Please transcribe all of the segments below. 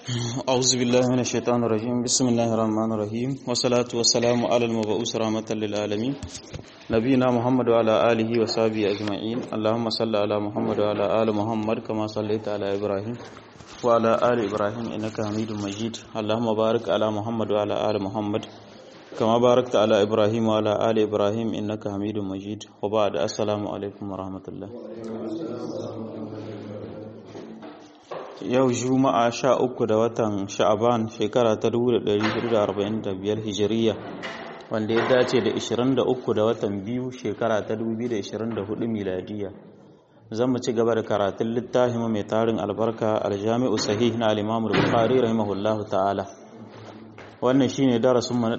أعوذ بالله من الشيطان الرجيم بسم الله الرحمن الرحيم والصلاة والسلام على المبعوث رحمة للعالمين نبينا محمد وعلى آله وصحبه أجمعين اللهم صل على محمد وعلى آل محمد كما صليت على إبراهيم وعلى آل إبراهيم إنك حميد مجيد اللهم بارك على محمد وعلى آل محمد كما باركت على إبراهيم وعلى آل إبراهيم إنك حميد مجيد وبعد السلام عليكم ورحمة الله yau juma'a sha uku da watan sha'aban shekara ta 1445 hijiriya wanda ya dace da 23 da watan biyu shekara ta 2024 miladiya zan mu ci gaba da karatun littafin mai tarin albarka aljami'u sahih na al-imam bukhari rahimahullahu ta'ala wannan shine darasin mu na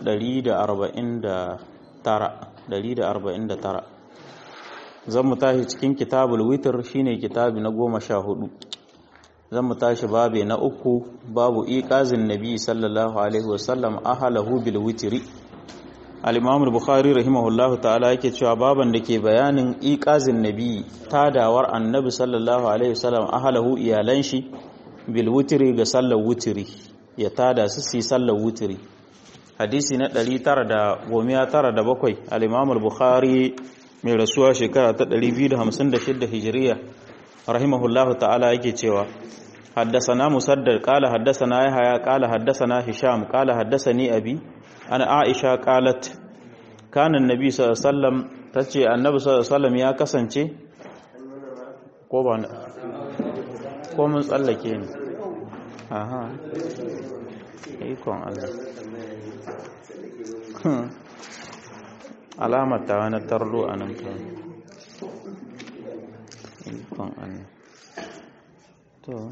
149 zan mu tashi cikin kitabul witr shine kitabi na goma sha hudu zan mu tashi babe na uku babu iqazin nabi sallallahu alaihi wasallam ahalahu bil witri al-imam al-bukhari rahimahullah ta'ala yake cewa baban da ke bayanin iqazin nabi tadawar annabi sallallahu alaihi wasallam ahalahu iyalan shi bil witri ga sallar witri ya tada su su sallar witri hadisi na 997 al-imam al-bukhari mai rasuwa shekara ta 256 hijiriya rahimahullahu ta'ala yake cewa حدثنا مسدد قال حدثنا يحيى قال حدثنا هشام قال حدثني ابي انا عائشه قالت كان النبي صلى الله عليه وسلم tace annabi sallallahu alaihi wasallam ya kasance ko ba ko mun tsallake ni aha ikon Allah alamar ta wani tarlo a nan kan ikon Allah to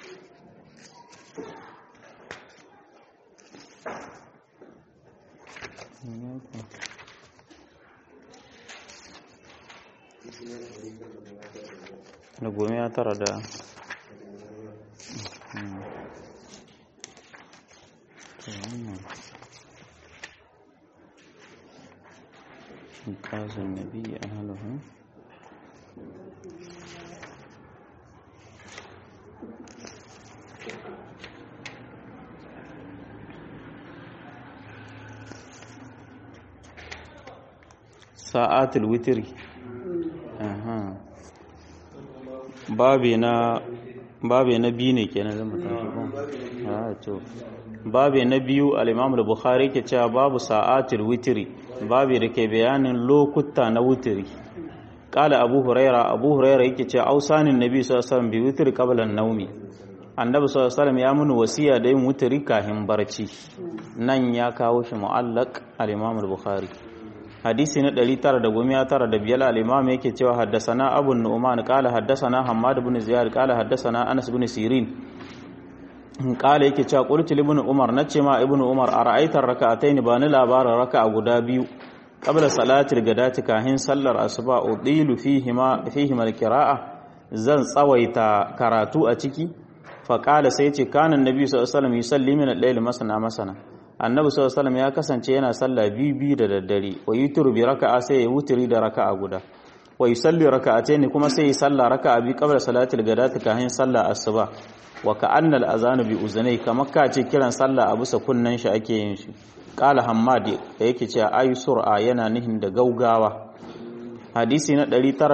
da gome ya tara da قاز النبي أهله sa'atul witri babe na babe na biyu ne kenan zama tashi to babe na biyu al-imam al-bukhari ke cewa babu sa'atul witri babe da ke bayanin lokuta na witri qala abu huraira abu huraira yake cewa ausanin nabi sallallahu alaihi wasallam bi witri qabla an-nawmi annabi sallallahu alaihi wasallam ya mun wasiya da yin witri kafin barci nan ya kawo shi mu'allaq al-imam al-bukhari hadisi na 995 al-imam yake cewa haddasana abu nu'man qala haddasana hammad ibn ziyad qala haddasana anas ibn sirin qala yake cewa qultu ibn umar nace ma ibn umar ara'aita rak'atayn ba ni labarin raka'a guda biyu qabla salatil gadati kahin sallar asuba udilu fihima fihima al-qira'a zan tsawaita karatu a ciki fa qala sai ce kana annabi sallallahu alaihi wasallam yusalli min al-layl masana masana annabi sallallahu alaihi ya kasance yana sallah biyu biyu da daddare wa yuturu bi raka'a sai ya wuturi da raka'a guda wa yusalli raka'atayn kuma sai ya salla raka'a bi qabla salatil gadati kahin sallah asuba wa ka'anna al-azanu bi uzunai kamar ka ce kiran sallah a bisa kunnan shi ake yin shi qala hammad da yake cewa ayu sur'a yana nihin da gaugawa hadisi na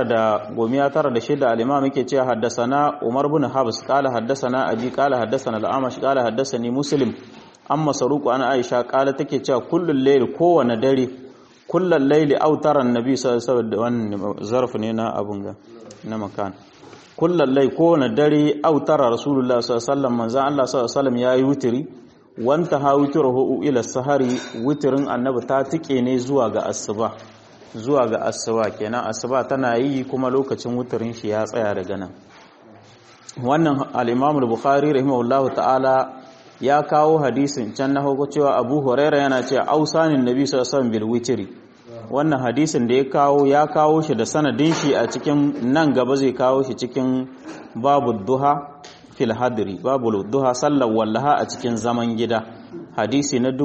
996 al-imam yake cewa haddasana umar bin habs qala haddasana abi qala haddasana al-amash qala haddasani muslim an masaruku an aisha kala take cewa kullun layli kowane dare kullun layli autaran nabi sallallahu alaihi wasallam zarf ne na abun ga na makan kullun layli kowane dare autara rasulullah sallallahu alaihi wasallam manzo Allah sallallahu alaihi wasallam yayi wutiri wanta ha wutiruhu ila sahari wutirin annabi ta tike ne zuwa ga asuba zuwa ga asuba kenan asuba tana yi kuma lokacin wutirin shi ya tsaya daga nan wannan al-imam al-bukhari rahimahullahu ta'ala ya kawo hadisin can na hauko cewa abu huraira yana ce ausanin nabi sallallahu bil witri wannan hadisin da ya kawo ya kawo shi da sanadin shi a cikin nan gaba zai kawo shi cikin babu duha fil hadri babu duha sallar wallaha a cikin zaman gida hadisi na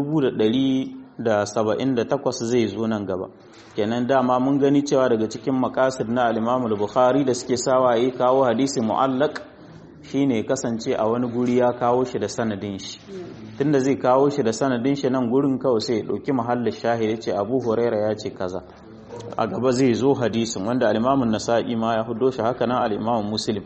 1178 zai zo nan gaba kenan dama mun gani cewa daga cikin makasid na al-Imam al-Bukhari da suke sawa yi kawo hadisi mu'allaq shine kasance a wani guri ya kawo shi da sanadin shi tunda zai kawo shi da sanadin shi nan gurin kawai sai ya dauki mahallin shahid yace Abu Huraira ya ce kaza a gaba zai zo hadisin wanda al-Imam nasai ma ya hudo shi haka nan al-Imam Muslim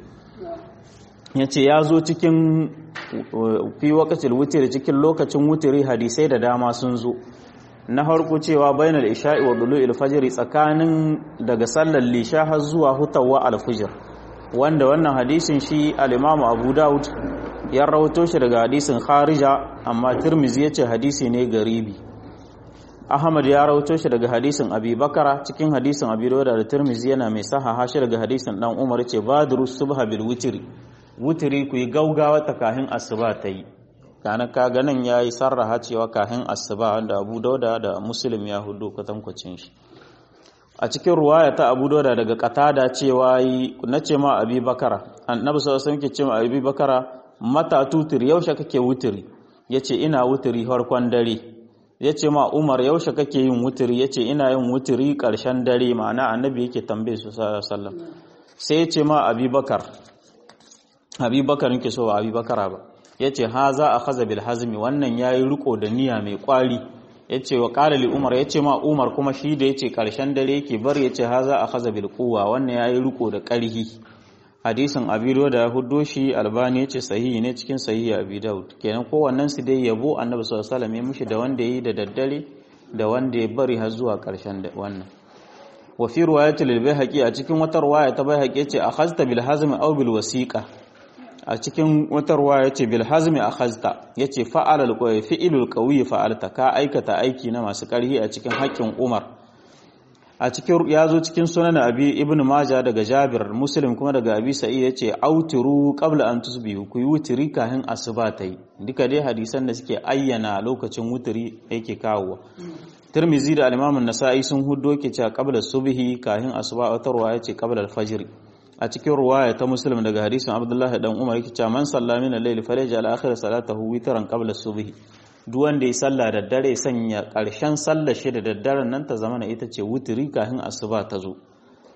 yace ya zo cikin fi waqtil witr cikin lokacin wutiri hadisai da dama sun zo na harko cewa bainal isha'i wa dulu'il fajr tsakanin daga sallar lisha har zuwa hutawa al-fajr wanda wannan hadisin shi al-Imam Abu Dawud ya rawato shi daga hadisin Kharija amma Tirmidhi yace hadisi ne garibi Ahmad ya rawato shi daga hadisin Abi Bakara cikin hadisin Abi Dawud da Tirmidhi yana mai sahaha shi daga hadisin dan Umar yace badru subha bil witri witri ku yi gaugawa ta kahin asuba ta yi kana kaga nan yayi sarraha cewa kahin asuba wanda Abu Dawud da Muslim ya hudu kwatankwacin shi a cikin ruwaya ta abu dauda daga katada cewa yi na ce ma abi bakara annabi sallallahu alaihi wasallam ce ma abi bakara mata tutir yaushe kake wutiri yace ina wutiri farkon dare yace ma umar yaushe kake yin wutiri yace ina yin wutiri karshen dare ma'ana annabi yake tambaye su sallallahu alaihi wasallam sai yace ma abi bakar abi bakar nake so ba abi bakara ba yace haza akhadha bil hazmi wannan yayi riko da niyya mai kwari ya ce wa ƙalali umar ya ce ma umar kuma shi da ya ce ƙarshen dare yake bar ya ce haza a haza bilkuwa wannan ya yi riko da ƙarhi hadisin abido da hudo shi albani ya ce sahihi ne cikin sahihi abi daud kenan kowannen su dai yabo annabi sallallahu alaihi wasallam ya da wanda ya yi da daddare da wanda ya bari har zuwa ƙarshen wannan wa fi riwayatil bayhaqi a cikin wata riwaya ta bayhaqi ya ce akhazta bil hazmi aw bil wasiqa a cikin wata ruwa ya ce bilhazmi a khazta ya ce fa'alal ƙwai fi'ilul ƙauyi fa'alta ka aikata aiki na masu ƙarhi a cikin haƙƙin umar a cikin ya zo cikin sunan abi ibn maja daga jabir muslim kuma daga abi sa'i ya ce autiru qabla an tusbihu ku yi wutiri kafin asuba ta yi duka dai hadisan da suke ayyana lokacin wutiri yake kawowa tirmizi da al-imam an-nasa'i sun huddo ke cewa qabla subhi kafin asuba wata ruwa ya ce qabla al-fajr a cikin ruwaya ta muslim daga hadisin abdullahi dan umar yake cewa man salla min al-layl falyaj'al akhir salatahu witran qabla subh duk wanda ya salla da dare sanya karshen sallar shi da daddaren nan ta zama ita ce wutiri kafin asuba ta zo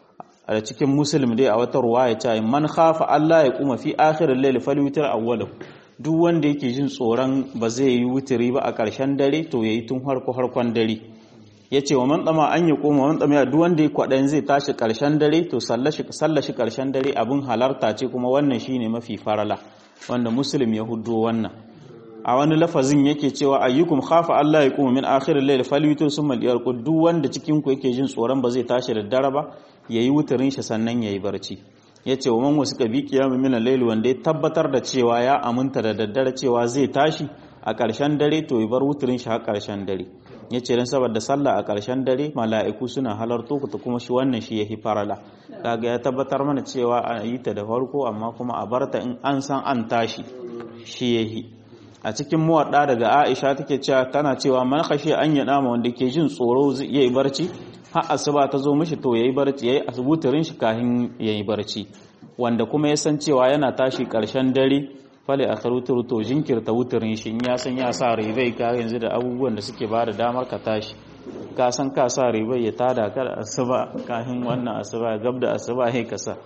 a cikin muslim dai a wata ruwaya ta man khafa Allah ya kuma fi akhir al-layl falyutir awwalahu duk wanda yake jin tsoron ba zai yi wutiri ba a karshen dare to yayi tun harko harkon dare ya ce wa man tsama an yi koma man tsama duk wanda ya kwaɗayin zai tashi ƙarshen dare to sallashi ƙarshen dare abin halarta ce kuma wannan shine mafi farala wanda muslim ya hudo wannan a wani lafazin yake cewa ayyukum khafa Allah ya kuma min akhirin layl falyutu summa liyarqud duk wanda cikin ku yake jin tsoron ba zai tashi da dare ba yayi wutarin shi sannan yayi barci yace wa man wasu kabi qiyamu min al-layl wanda ya tabbatar da cewa ya aminta da daddare cewa zai tashi a ƙarshen dare to ya bar wutarin shi har ƙarshen dare ya ce don saboda sallah a ƙarshen dare mala'iku suna halarto ta kuma shi wannan shi ya fi farala kaga ya tabbatar mana cewa a yi ta da farko amma kuma a barta in an san an tashi shi ya yi a cikin muwaɗa daga aisha take cewa tana cewa man kashe an yi nama wanda ke jin tsoro zai yi barci har asuba ta zo mishi to yayi barci yayi asibutarin shi kafin yayi barci wanda kuma ya san cewa yana tashi ƙarshen dare fale a karutar to jinkirta wuturin shi ya san ya sa ribai ka yanzu da abubuwan da suke ba da damar ka tashi ka san ka sa ribai ya tada ka da asuba kafin wannan asuba gab da asuba ya kasa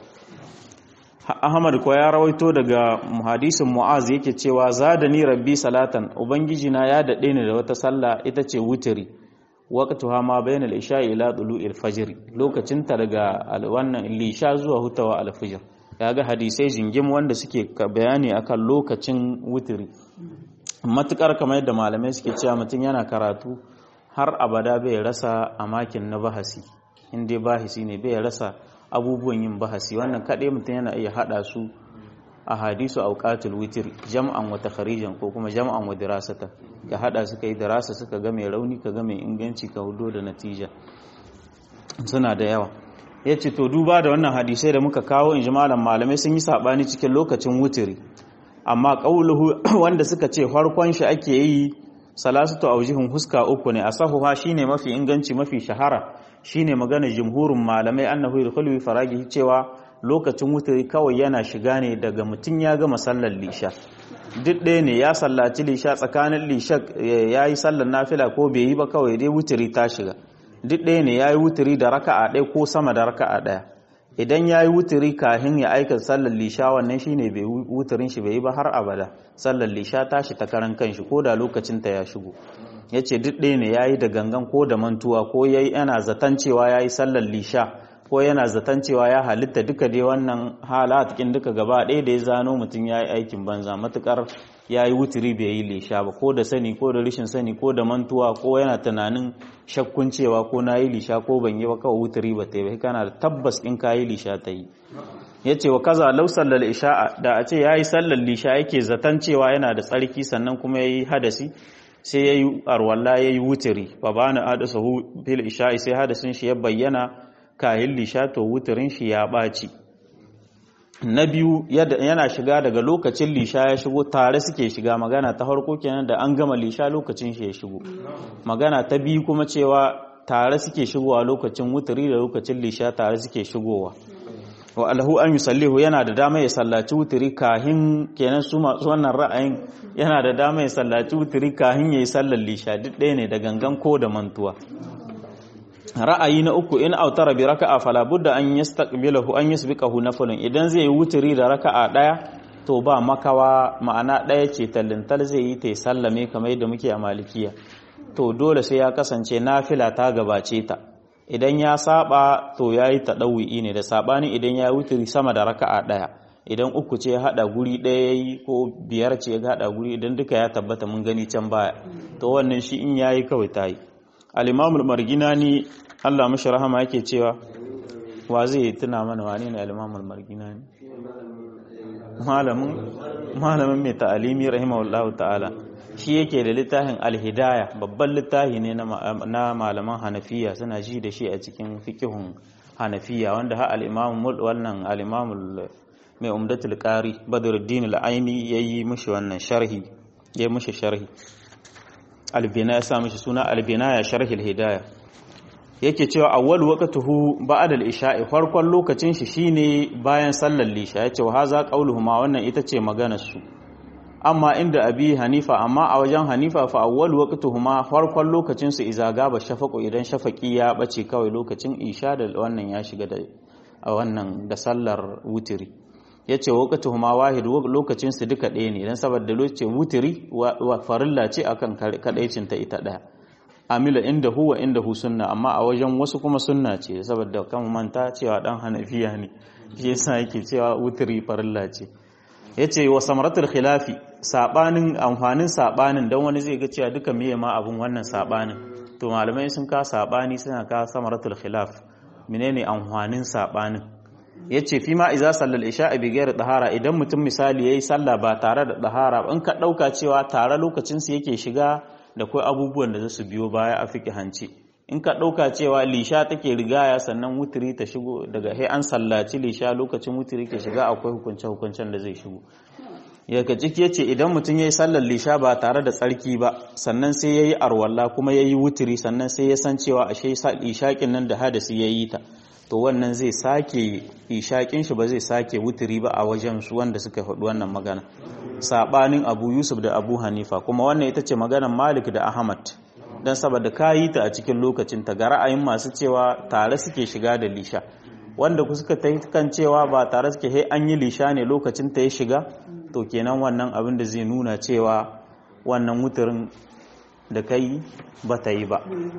Ahmad ko ya rawaito daga hadisin Mu'az yake cewa zadani rabbi salatan ubangiji na ya dade ni da wata sallah ita ce wutiri waqtuha ma bayna al-isha'i ila tulu'il fajr lokacin ta daga wannan lisha zuwa hutawa al-fajr ga hadisai jingim wanda suke bayani akan lokacin wutiri matukar kamar yadda malamai suke cewa mutum yana karatu har abada bai rasa a makin na bahasi inda bahasi ne bai rasa abubuwan yin bahasi wannan kaɗai mutum yana iya haɗa su a hadisu auqatul witr jam'an wa takharijan ko kuma jam'an wa dirasata ka haɗa suka yi dirasa suka ga mai rauni ka ga mai inganci ka hudo da natija suna da yawa ya ce to duba da wannan hadisai da muka kawo in ji malam malamai sun yi saɓani cikin lokacin wutiri amma ƙauluhu wanda suka ce farkon shi ake yi salasatu aujihun huska uku ne asahuha shine mafi inganci mafi shahara shine magana jumhurin malamai annahu yadkhulu faragi cewa lokacin wutiri kawai yana shiga ne daga mutum ya gama sallar lisha duk ɗaya ne ya sallaci lisha tsakanin lisha ya yi sallar nafila ko bai yi ba kawai dai wutiri ta shiga duk ɗaya ne ya yi wuturi da raka'a ɗaya ko sama da raka'a ɗaya idan ya yi wuturi kahin ya aika sallar lisha wannan shine bai wuturin shi bai yi ba har abada sallar lisha tashi ta karan kanshi ko da lokacin ta ya shigo ya ce duk ɗaya ne ya yi da gangan ko da mantuwa ko ya yi yana zaton cewa ya yi sallar lisha ko yana zaton cewa ya halitta duka dai wannan halatikin duka gaba ɗaya da ya zano mutum ya yi aikin banza matukar ya yi wuturi bai yi lisha ba ko da sani ko da rashin sani ko da mantuwa ko yana tunanin shakkun cewa ko na yi lisha ko ban yi ba kawai wuturi ba ta yi kana da tabbas in ka yi lisha ta yi ya ce wa kaza lau sallar isha'a da a ce ya yi sallar lisha yake zaton cewa yana da tsarki sannan kuma ya yi hadasi sai ya yi arwalla ya yi wuturi ba ba na hadasa fil isha'i sai hadasin shi ya bayyana kayan lisha to wuturin shi ya ɓaci na biyu yana shiga daga lokacin lisha ya shigo tare suke shiga magana ta harko kenan da an gama lisha lokacin shi ya shigo magana ta biyu kuma cewa tare suke shigowa lokacin wuturi da lokacin lisha tare suke shigowa wa alhu an yusallihu yana da dama ya sallaci wuturi kahin kenan su masu wannan ra'ayin yana da dama ya sallaci wuturi kahin yayi sallar lisha duk ɗaya ne da gangan ko da mantuwa ra'ayi na uku in autara bi raka'a fala budda an yastaqbilahu an yasbiqahu naflun idan zai yi wuturi da raka'a daya to ba makawa ma'ana daya ce tallintal zai yi ta sallame kamar yadda muke a malikiya to dole sai ya kasance nafila ta gabace ta idan ya saba to yayi tadawwi ne da sabani idan ya wuturi sama da raka'a daya idan uku ce hada guri daya yayi ko biyar ce ya hada guri idan duka ya tabbata mun gani can baya to wannan shi in yayi kawai tayi al-imamul marginani Allah mashi rahama yake cewa wa zai tuna mana wane ne al-imamul marginani malamin malamin mai ta'alimi rahimahullahu ta'ala shi yake da littafin al-hidaya babban littafi ne na malaman hanafiya suna ji da shi a cikin fiqhun hanafiya wanda ha al-imam wannan al-imamul mai umdatul qari badruddin al-aini yayi mishi wannan sharhi yayi mishi sharhi albina ya sa mishi suna albina ya sharhi hidaya yake cewa awwal waqtuhu ba'da al-isha'i farkon lokacin shi shine bayan sallar lisha yace wa haza qauluhuma wannan ita ce maganar su amma inda abi hanifa amma a wajen hanifa fa awwal waqtuhuma farkon lokacin su iza gaba shafaqu idan shafaqi ya bace kawai lokacin isha da wannan ya shiga da a wannan da sallar wutiri yace waqtuhuma wahid lokacin su duka ɗaya ne dan saboda lokacin wutiri wa farilla ce akan kadaicin ta ita daya amila inda huwa inda hu sunna amma a wajen wasu kuma sunna ce saboda kan manta cewa dan hanafiya ne shi yasa yake cewa wutiri farilla ce yace wa samaratul khilafi sabanin amfanin sabanin dan wani zai ga cewa duka meye ma abun wannan sabanin to malamai sun ka sabani suna ka samaratul khilaf menene amfanin sabanin yace fi ma iza sallal isha bi ghairi dahara idan mutum misali yayi sallah ba tare da dahara in ka dauka cewa tare lokacin su yake shiga da kai abubuwan da zasu biyo baya a fiki hanci in ka dauka cewa lisha take rigaya sannan wutiri ta shigo daga he an sallaci lisha lokacin wutiri ke shiga akwai hukunce hukuncen da zai shigo yaka ciki yace idan mutum yayi sallar lisha ba tare da tsarki ba sannan sai yayi arwalla kuma yayi wutiri sannan sai ya san cewa ashe ishaƙin nan da hadasi yayi ta to wannan zai sake ishaƙin shi ba zai sake wutiri ba a wajen su wanda suka faɗi wannan magana sabanin Abu Yusuf da Abu Hanifa kuma wannan ita ce maganar Malik da Ahmad dan saboda kayi ta a cikin lokacin ta ga ra'ayin masu cewa tare suke shiga da lisha wanda ku suka tayi kan cewa ba tare suke he an yi lisha ne lokacin ta ya shiga to kenan wannan abin da zai nuna cewa wannan wutirin da kai ba ta yi ba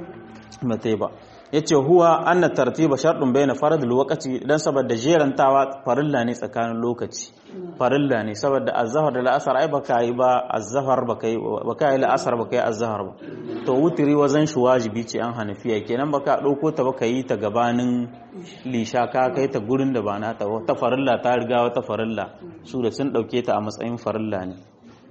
ba ta yi ba yace huwa anna tartiba shartun bayna farad alwaqti dan saboda jerantawa farilla ne tsakanin lokaci farilla ne saboda azhar da al'asar ai baka yi ba azhar baka yi baka yi al'asar baka yi azhar ba to wutiri wazan shi wajibi ce an hanafiya kenan baka dauko ta baka yi ta gabanin lisha ka kai ta gurin da ba nata ta farilla ta riga wata farilla su da sun dauke ta a matsayin farilla ne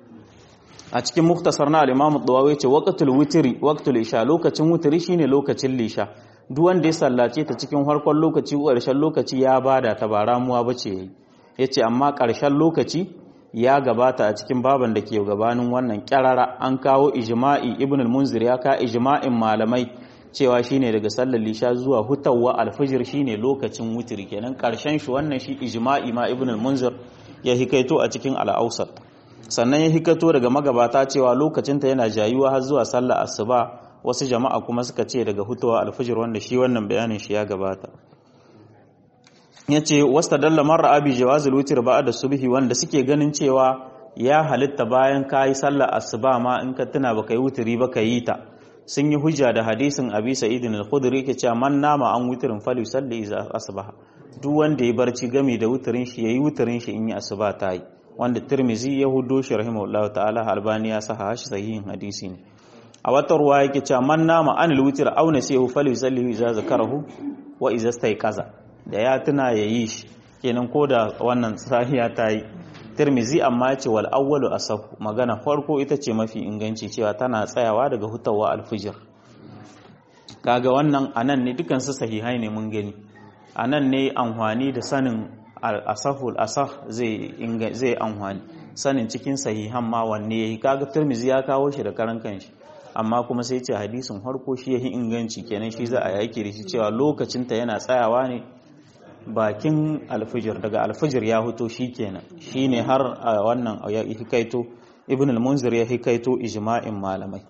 a cikin muktasar na al-imam ad-dawawi ce waqtul witri waqtul isha lokacin wutiri shine lokacin lisha duk wanda ya sallace ta cikin farkon lokaci ko ƙarshen lokaci ya bada ta ba ramuwa bace yayi yace amma ƙarshen lokaci ya gabata a cikin baban da ke gabanin wannan kyarara an kawo ijma'i ibn al-munzir ya ka ijma'in malamai cewa shine daga sallar lisha zuwa hutawa al-fajr shine lokacin wutiri kenan ƙarshen shi wannan shi ijma'i ma ibn al-munzir ya hikaito a cikin al-awsat sannan ya hikato daga magabata cewa lokacinta yana jayuwa har zuwa sallar asuba wasu jama'a kuma suka ce daga hutuwa alfajir wanda shi wannan bayanin shi ya gabata yace wastadalla marra abi jawazul witr ba'da subhi wanda suke ganin cewa ya halitta bayan kayi sallar asuba ma in ka tuna baka yi wutiri ba ka yi ta sun yi hujja da hadisin abi sa'idin al-khudri ke cewa man nama an wutirin fali salli iza asbaha duk wanda ya barci gami da wutirin shi yayi wutirin shi in yi asuba ta yi wanda tirmizi ya hudo shi rahimahullahu ta'ala albani ya saha shi sahihin hadisi ne a wata ruwa yake cewa man nama an al-witr aw nasihu fali salli iza zakarahu wa iza kaza da ya tuna yayi shi kenan ko da wannan sahiya ta yi tirmizi amma ya ce wal awwalu asahu magana farko ita ce mafi inganci cewa tana tsayawa daga hutawa alfijir kaga wannan anan ne dukan su sahihai ne mun gani anan ne amfani da sanin asahul asah zai zai amfani sanin cikin sahihan ma wanne yayi kaga tirmizi ya kawo shi da karan kanshi amma kuma sai ce hadisin farko shi yayi inganci kenan shi za a yake da shi cewa lokacin ta yana tsayawa ne bakin alfijir daga alfijir ya huto shi kenan shi ne har a wannan ya hikaito ibn al-munzir ya hikaito ijma'in malamai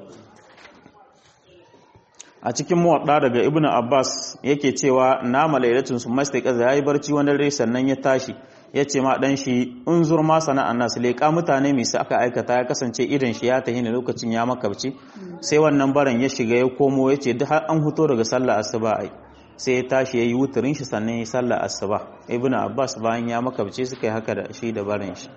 a cikin muwadda daga ibn abbas yake cewa nama lailatun sun masta kaza yayi barci wani dare sannan ya tashi ya ce ma dan shi in zur ma sana'an nasu leƙa mutane mai aka aikata ya kasance idan shi ya tahi ne lokacin ya makabci sai wannan baran ya shiga ya komo ya ce duk har an huto daga sallah asuba ai sai ya tashi ya yi wuturin shi sannan ya sallar asuba ibnu abbas bayan ya makabce suka yi haka da shi da barin shi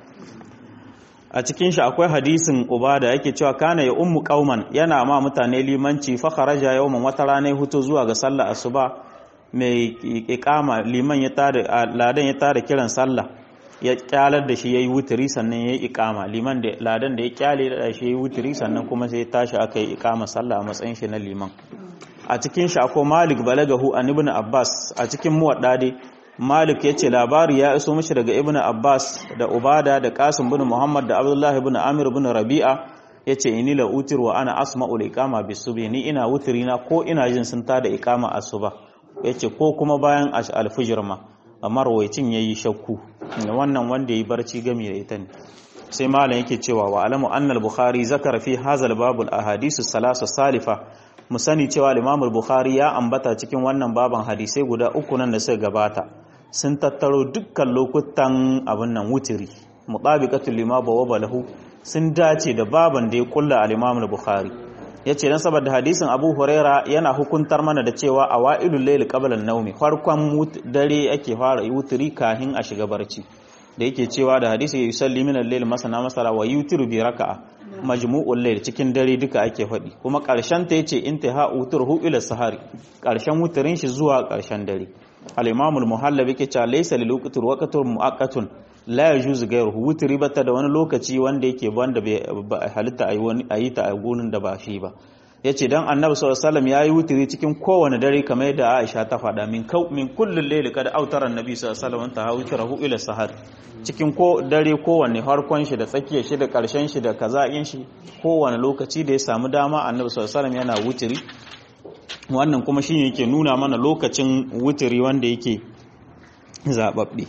a cikin shi akwai hadisin ubada yake cewa kana ya ummu qauman yana ma mutane limanci fa kharaja yawman wata rana ya huto zuwa ga sallar asuba mai iqama liman ya tada ladan ya tada kiran sallah ya kyalar da shi yayi wuturi sannan yayi iqama liman da ladan da ya kyale da shi yayi wuturi sannan kuma sai ya tashi aka yi iqama sallah a matsayin shi na liman a cikin shi akwai Malik balagahu an Ibn Abbas a cikin muwadda dai Malik yace labari ya iso mishi daga Ibn Abbas da Ubada da Qasim bin Muhammad da Abdullah ibn Amir bin Rabi'a yace inni la utir wa ana asma'u al-iqama bisubhi ni ina wutirina ko ina jin sun tada iqama asuba yace ko kuma bayan al-fajr ma amma rawaicin yayi shakku wannan wanda yayi barci gami da ita ne sai malam yake cewa wa alamu annal bukhari zakara fi hazal babul ahadisu salasa salifa mu sani cewa Imam Bukhari ya ambata cikin wannan baban hadisai guda uku nan da suka gabata sun tattaro dukkan lokutan abin nan wutiri mutabiqatul lima bawaba lahu sun dace da baban da ya kulla al-Imam Bukhari yace dan saboda hadisin Abu Huraira yana hukuntar mana da cewa awailul layl qabla an-nawmi farkon dare ake fara wutiri kahin a shiga barci da yake cewa da hadisi yusalli min al-layl masana masala wa yutiru bi raka'a majmu'ul layl cikin dare duka ake faɗi kuma ƙarshen ta yace intiha uturhu ila sahari ƙarshen wutarin shi zuwa ƙarshen dare al-imam al-muhallab yake cewa laysa lil waqtur waqtun muaqqatun la yajuz ghayruhu wutri bata da wani lokaci wanda yake wanda bai halitta ayi wani ayi ta a gurin da ba shi ba yace dan annabi sallallahu alaihi wasallam yayi wutri cikin kowane dare kamar yadda Aisha ta faɗa min kau min kullul layli kada autara annabi sallallahu alaihi wasallam ta hawtirahu ila sahar cikin ko dare kowanne harkon shi da tsakiyar shi da karshen shi da kaza'in shi kowane lokaci da ya samu dama annabi sallallahu alaihi wasallam yana wutri wannan kuma shine yake nuna mana lokacin wutri wanda yake zababbe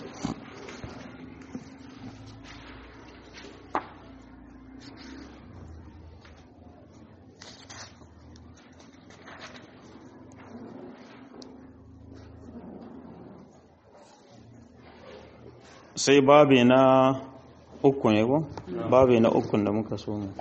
sai babe na uku ne ko babe na ukun da muka so mu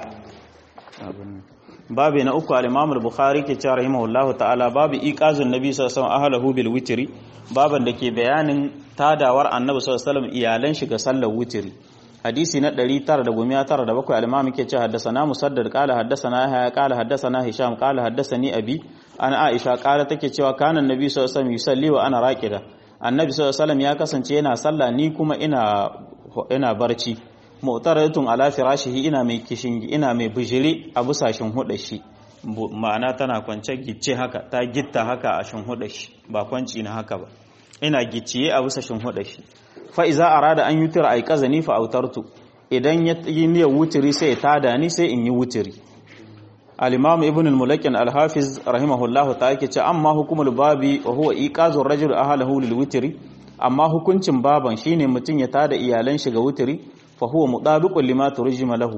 babe na uku al-Imam al-Bukhari ke cewa rahimahullahu ta'ala babu iqazun nabi sallallahu alaihi wasallam ahlahu bil witri baban da ke bayanin tadawar annabi sallallahu alaihi wasallam iyalan shi ga sallar witri hadisi na 997 al-Imam ke cewa haddathana Musaddad qala haddathana Yahya qala haddathana Hisham qala haddathani abi an Aisha qala take cewa kana annabi sallallahu alaihi wasallam yusalli wa ana raqida annabi sallallahu alaihi ya kasance yana sallah ni kuma ina ina barci mu'taradatun ala firashihi ina mai kishin ina mai bijiri a busashin huda shi ma'ana tana kwance gicce haka ta gitta haka a shin huda shi ba kwanci na haka ba ina gicciye a busashin huda shi fa iza arada an yutira ay kazani fa autartu idan ya yi niyyar wutiri sai ya tada ni sai in yi wutiri al-imam ibn al-mulakin al-hafiz rahimahullah ta yake ce amma hukumul babi wa huwa iqazur rajul ahlahu lil witri amma hukuncin baban shine mutun ya tada iyalan shi ga witri fa huwa mudabiqun lima turjima lahu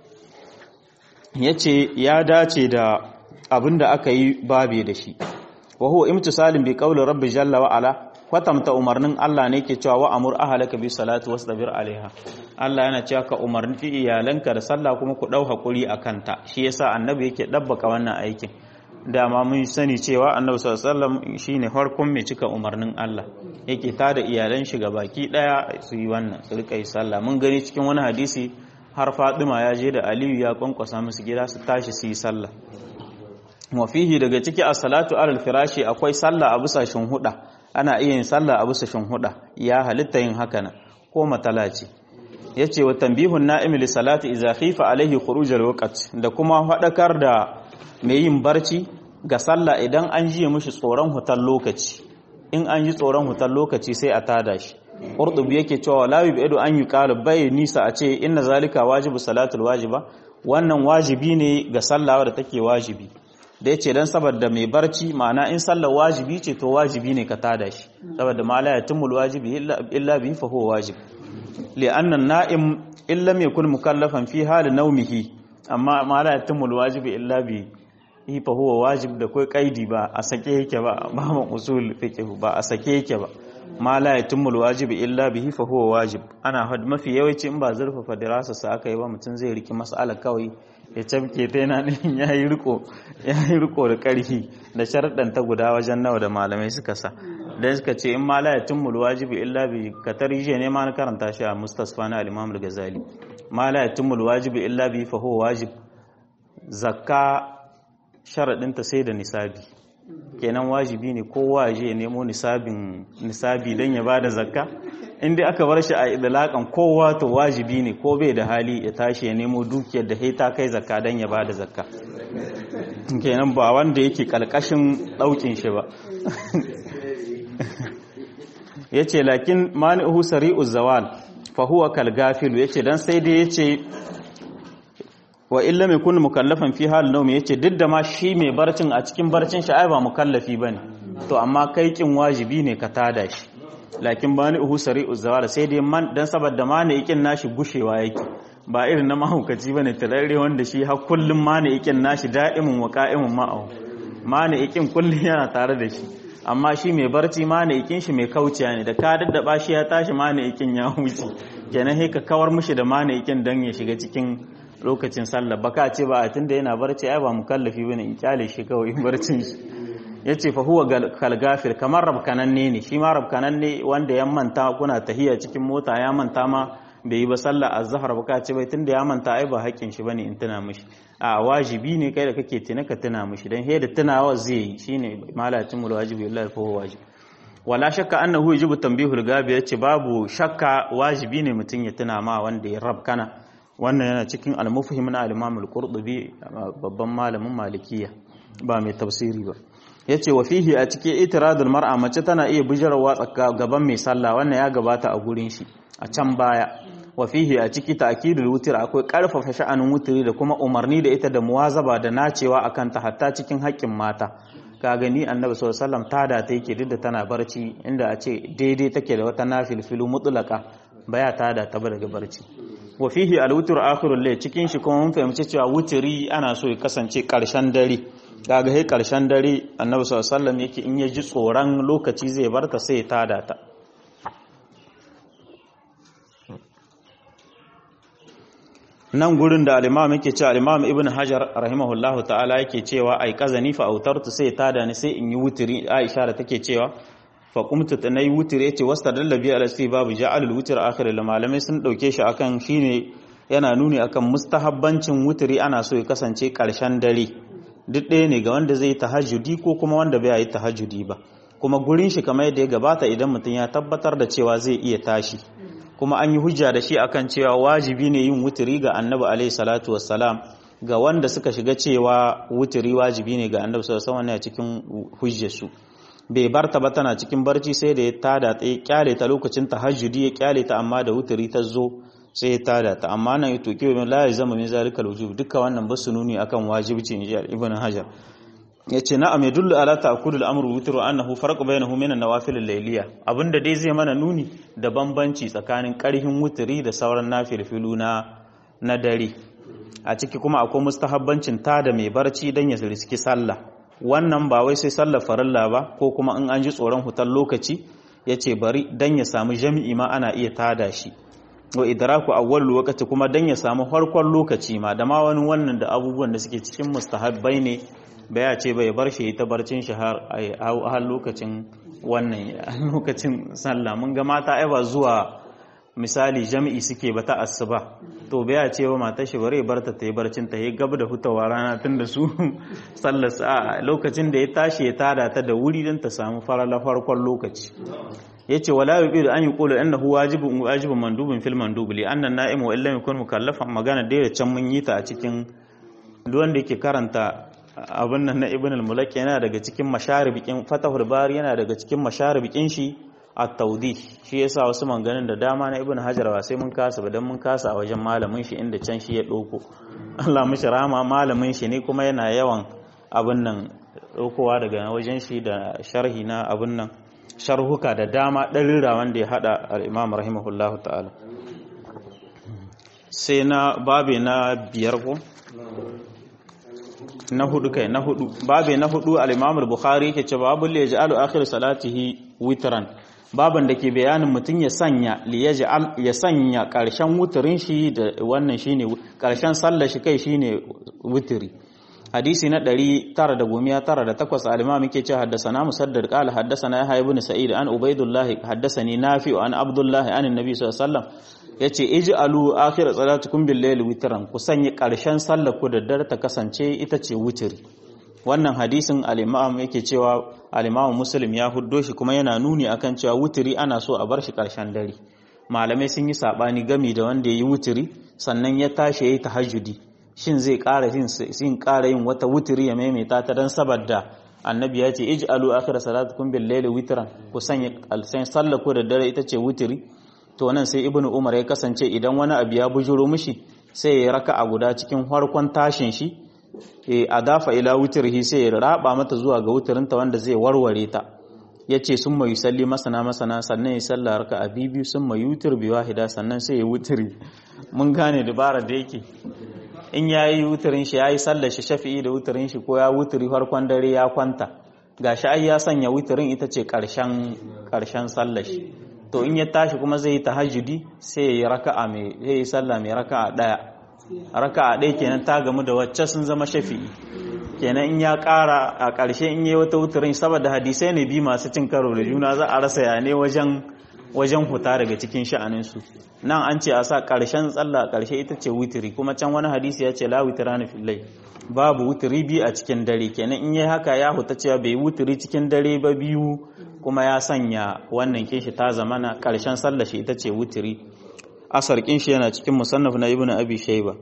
yace ya dace da abinda aka yi babe da shi wa huwa imtisalin bi qawli rabbi jalla wa ala kwatamta umarnin Allah ne ke cewa wa amur ahlaka bi salati wastabir alaiha Allah yana cewa ka umarni iyalanka da sallah kuma ku dau hakuri akan ta shi yasa annabi yake dabbaka wannan aikin dama mun sani cewa annabi sallallahu alaihi wasallam shine farkon mai cika umarnin Allah yake tada iyalan shi baki daya su yi wannan su rika yi sallah mun gani cikin wani hadisi har Fatima ya je da Aliyu ya kwankwasa musu gida su tashi su yi sallah wa fihi daga ciki as-salatu alal firashi akwai sallah a busashin huda ana iya yin sallah a busashin huda ya halitta yin haka nan ko matalaci yace wa tanbihun na'im li salati idza khifa alaihi khuruj al-waqt da kuma fadakar da mai yin barci ga sallah idan an jiye mishi tsoron hutar lokaci in an yi tsoron hutar lokaci sai a tada shi qurtubi yake cewa la yubidu an yuqalu bai nisa a ce inna zalika wajibu salatul wajiba wannan wajibi ne ga sallah da take wajibi da yace dan saboda mai barci ma'ana in sallar wajibi ce to wajibi ne ka tada shi saboda ma la yatimul wajibi illa bi fa huwa wajib li'anna an-na'im illam yakun mukallafan fi hali nawmihi amma ma la yatimul wajibi illa bi yi fa huwa wajib da kai kaidi ba a sake yake ba ba mu usul fiqh ba a sake yake ba ma la yatimul wajibi illa bihi fa huwa wajib ana had mafi yawanci in ba zurfafa dirasa sa aka yi ba mutum zai riki mas'ala kawai ya cabke ta yana din yayi riko yayi riko da karfi da sharadan ta guda wajen nawa da malamai suka sa dan suka ce in ma la yatimul wajibi illa bi katarije ne ma na karanta shi a mustasfa na al-imam al-ghazali ma la yatimul wajibi illa bi fa huwa wajib zakka sharaɗinta sai da nisabi kenan wajibi ne kowa ya je ya nemo nisabin nisabi don ya bada zakka inda aka bar shi a idalakan kowa to wajibi ne ko bai da hali ya tashi ya nemo dukiyar da ta kai zakka don ya bada zakka kenan ba wanda yake kalkashin ɗaukin shi ba ya ce lakin mani'uhu sari'u zawal fa huwa kalgafilu ya ce don sai dai ya ce wa illa mai kun mukallafan fi hal naumi yace duk da ma shi mai barcin a cikin barcin shi ai ba mukallafi bane to amma kai kin wajibi ne ka tada shi lakin bani uhu sari'u zawala sai dai man dan saboda mani ikin nashi gushewa yake ba irin na mahaukaci bane tarare wanda shi har kullum mani ikin nashi da'imun wa qa'imun ma'ahu mani ikin kullum yana tare da shi amma shi mai barci mani ikin shi mai kauciya ne da ka daddaba shi ya tashi mani ikin ya wuce kenan sai ka kawar mishi da mani ikin dan ya shiga cikin lokacin sallah baka ce ba a tunda yana barci ai ba mukallafi bane in kyale shi kawai in barcin shi yace fa huwa kal gafir kamar rabkananne ne shi ma rabkananne wanda ya manta kuna tahiya cikin mota ya manta ma bai yi ba sallah azhar baka ce bai tunda ya manta ai ba haƙin shi bane in tuna mishi a wajibi ne kai da kake tuna ka tuna mishi dan he da tunawa zai yi shine malatin mul wajibi lillahi fa huwa wajib wala shakka annahu yajibu tanbihul gabi yace babu shakka wajibi ne mutun ya tuna ma wanda ya rabkana wannan yana cikin al-mufhim na al-imam al-qurtubi babban malamin malikiya ba mai tafsiri ba yace wa fihi a cikin itiradul mar'a mace tana iya bijirwa gaban mai sallah wannan ya gabata a gurin shi a can baya wa fihi a ciki ta'kidul wutr akwai karfafa sha'anin wutri da kuma umarni da ita da muwazaba da nacewa akan ta hatta cikin haƙƙin mata ka gani annabi sallallahu alaihi wasallam tada ta yake duk da tana barci inda a ce daidai take da wata nafilfilu mutlaka baya tada ta daga barci wa fihi al-wutr akhirul layl cikin shi kuma mun fahimci cewa wutri ana so ya kasance karshen dare kaga he karshen dare annabi sallallahu alaihi wasallam yake in ya ji tsoron lokaci zai barta sai ya tada ta nan gurin da al-imam yake cewa al-imam ibn hajar rahimahullahu ta'ala yake cewa ai kazani fa autartu sai tada ni sai in yi wutri aisha da take cewa fa qumtu tanai wutri yace wastadalla bi al babu ja'al al-wutr akhir malamai sun dauke shi akan shine yana nuni akan mustahabbancin wutri ana so ya kasance karshen dare duk ɗaya ne ga wanda zai tahajjudi ko kuma wanda bai yi tahajjudi ba kuma gurin shi kamar yadda ya gabata idan mutum ya tabbatar da cewa zai iya tashi kuma an yi hujja da shi akan cewa wajibi ne yin wuturi ga annabi alaihi salatu wassalam ga wanda suka shiga cewa wuturi wajibi ne ga annabi sallallahu alaihi wasallam cikin hujjarsu bai barta ba tana cikin barci sai da ya tada ta kyale ta lokacin tahajjudi ya kyale ta amma da wuturi ta zo sai ya tada ta amma nan yato ke min la zama min zalikal wujub duka wannan ba su nuni akan wajibci in ji ibn hajar yace na'am yadullu ala ta'kul al-amr witr wa annahu farq bainahu min an-nawafil al-layliya abinda dai zai mana nuni da bambanci tsakanin karhin wutri da sauran nafilfilu na na dare a ciki kuma akwai mustahabbancin ta da mai barci dan ya riski sallah wannan ba wai sai sallar farilla ba ko kuma in an ji tsoron hutar lokaci yace bari dan ya samu jami'i ma ana iya tada shi wa idraku awwal lokaci kuma dan ya samu farkon lokaci ma da ma wani wannan da abubuwan da suke cikin mustahabbai ne bai ya ce bai bar shi ta barcin shi har har lokacin wannan lokacin sallah mun ga mata ai ba zuwa misali jami'i suke ba ta asuba to bai ya ce ba matar shi bare barta ta yi barcin ta yi gab da hutawa rana tun da su sallar a lokacin da ya tashi ya tada ta da wuri don ta samu farala farkon lokaci yace wala yubidu an yuqulu annahu wajibun wajibun mandubun fil mandub li anna an-na'im wa illam yakun mukallafan magana da can mun yi ta a cikin duk wanda yake karanta abin nan na ibn al-mulaki yana daga cikin masharibikin fatahul bari yana daga cikin masharibikin shi at-tawdih shi yasa wasu manganin da dama na ibn hajar ba sai mun kasa ba dan mun kasa a wajen malamin shi inda can shi ya doko Allah mishi rahama malamin shi ne kuma yana yawan abin nan dokowa daga wajen shi da sharhi na abin nan sharhuka da dama ɗarira wanda ya haɗa al'imam rahimahullahu ta'ala sai na babe na biyar ko? na hudu kai na hudu babe na hudu al'imam bukhari ke ce babu liya ji alu akhir salatihi witran baban da ke bayanin mutum ya sanya ya sanya ƙarshen wutirin shi da wannan shine ƙarshen sallar shi kai shine wutiri hadisi na 998 al-imam yake cewa haddathana musaddad qala haddathana yahya ibn sa'id an ubaydullah haddathani nafi an abdullah an annabi sallallahu alaihi wasallam yace ij'alu akhir salatukum bil layl witran ku sanya karshen sallar ku da dare ta kasance ita ce witri wannan hadisin al-imam yake cewa al-imam muslim ya huddo shi kuma yana nuni akan cewa witri ana so a bar shi karshen dare malamai sun yi sabani gami da wanda yayi witri sannan ya tashi yayi tahajjudi shin zai ƙara yin sin ƙara yin wata wutiri ya maimaita ta dan saboda annabi ya ce ij'alu akhir salatukum bil layli witran ku sanya alsan sallaku da dare ita ce wutiri to nan sai ibnu umar ya kasance idan wani abu ya bujuro mishi sai ya raka a guda cikin farkon tashin shi e adafa ila wutirhi sai ya raba mata zuwa ga wutirinta wanda zai warware ta yace sun mai salli masana masana sannan ya salla raka a biyu sun mai yutir bi wahida sannan sai ya wutiri mun gane dabara da yake in ya yi wutarin shi ya yi sallar shi shafi'i da wutarin shi ko ya wutari farkon dare ya kwanta ga shi ai ya sanya wutarin ita ce ƙarshen sallar shi to in ya tashi kuma zai yi tahajjudi sai ya yi raka'a mai zai yi sallah mai raka'a ɗaya raka'a ɗaya kenan ta gamu da wacce sun zama shafi'i kenan in ya ƙara a ƙarshe in yi wata wutarin saboda hadisai ne bi masu cin karo da juna za a rasa ya ne wajen wajen huta daga cikin sha'aninsu nan an ce a sa ƙarshen tsalla ƙarshe ita ce witiri kuma can wani hadisi ya ce la witira na fillai babu witiri biyu a cikin dare kenan in yi haka ya huta cewa bai witiri cikin dare ba biyu kuma ya sanya wannan kinshi ta zamana ƙarshen sallah shi ita ce witiri asar kinshi yana cikin musannaf na ibnu abi shayba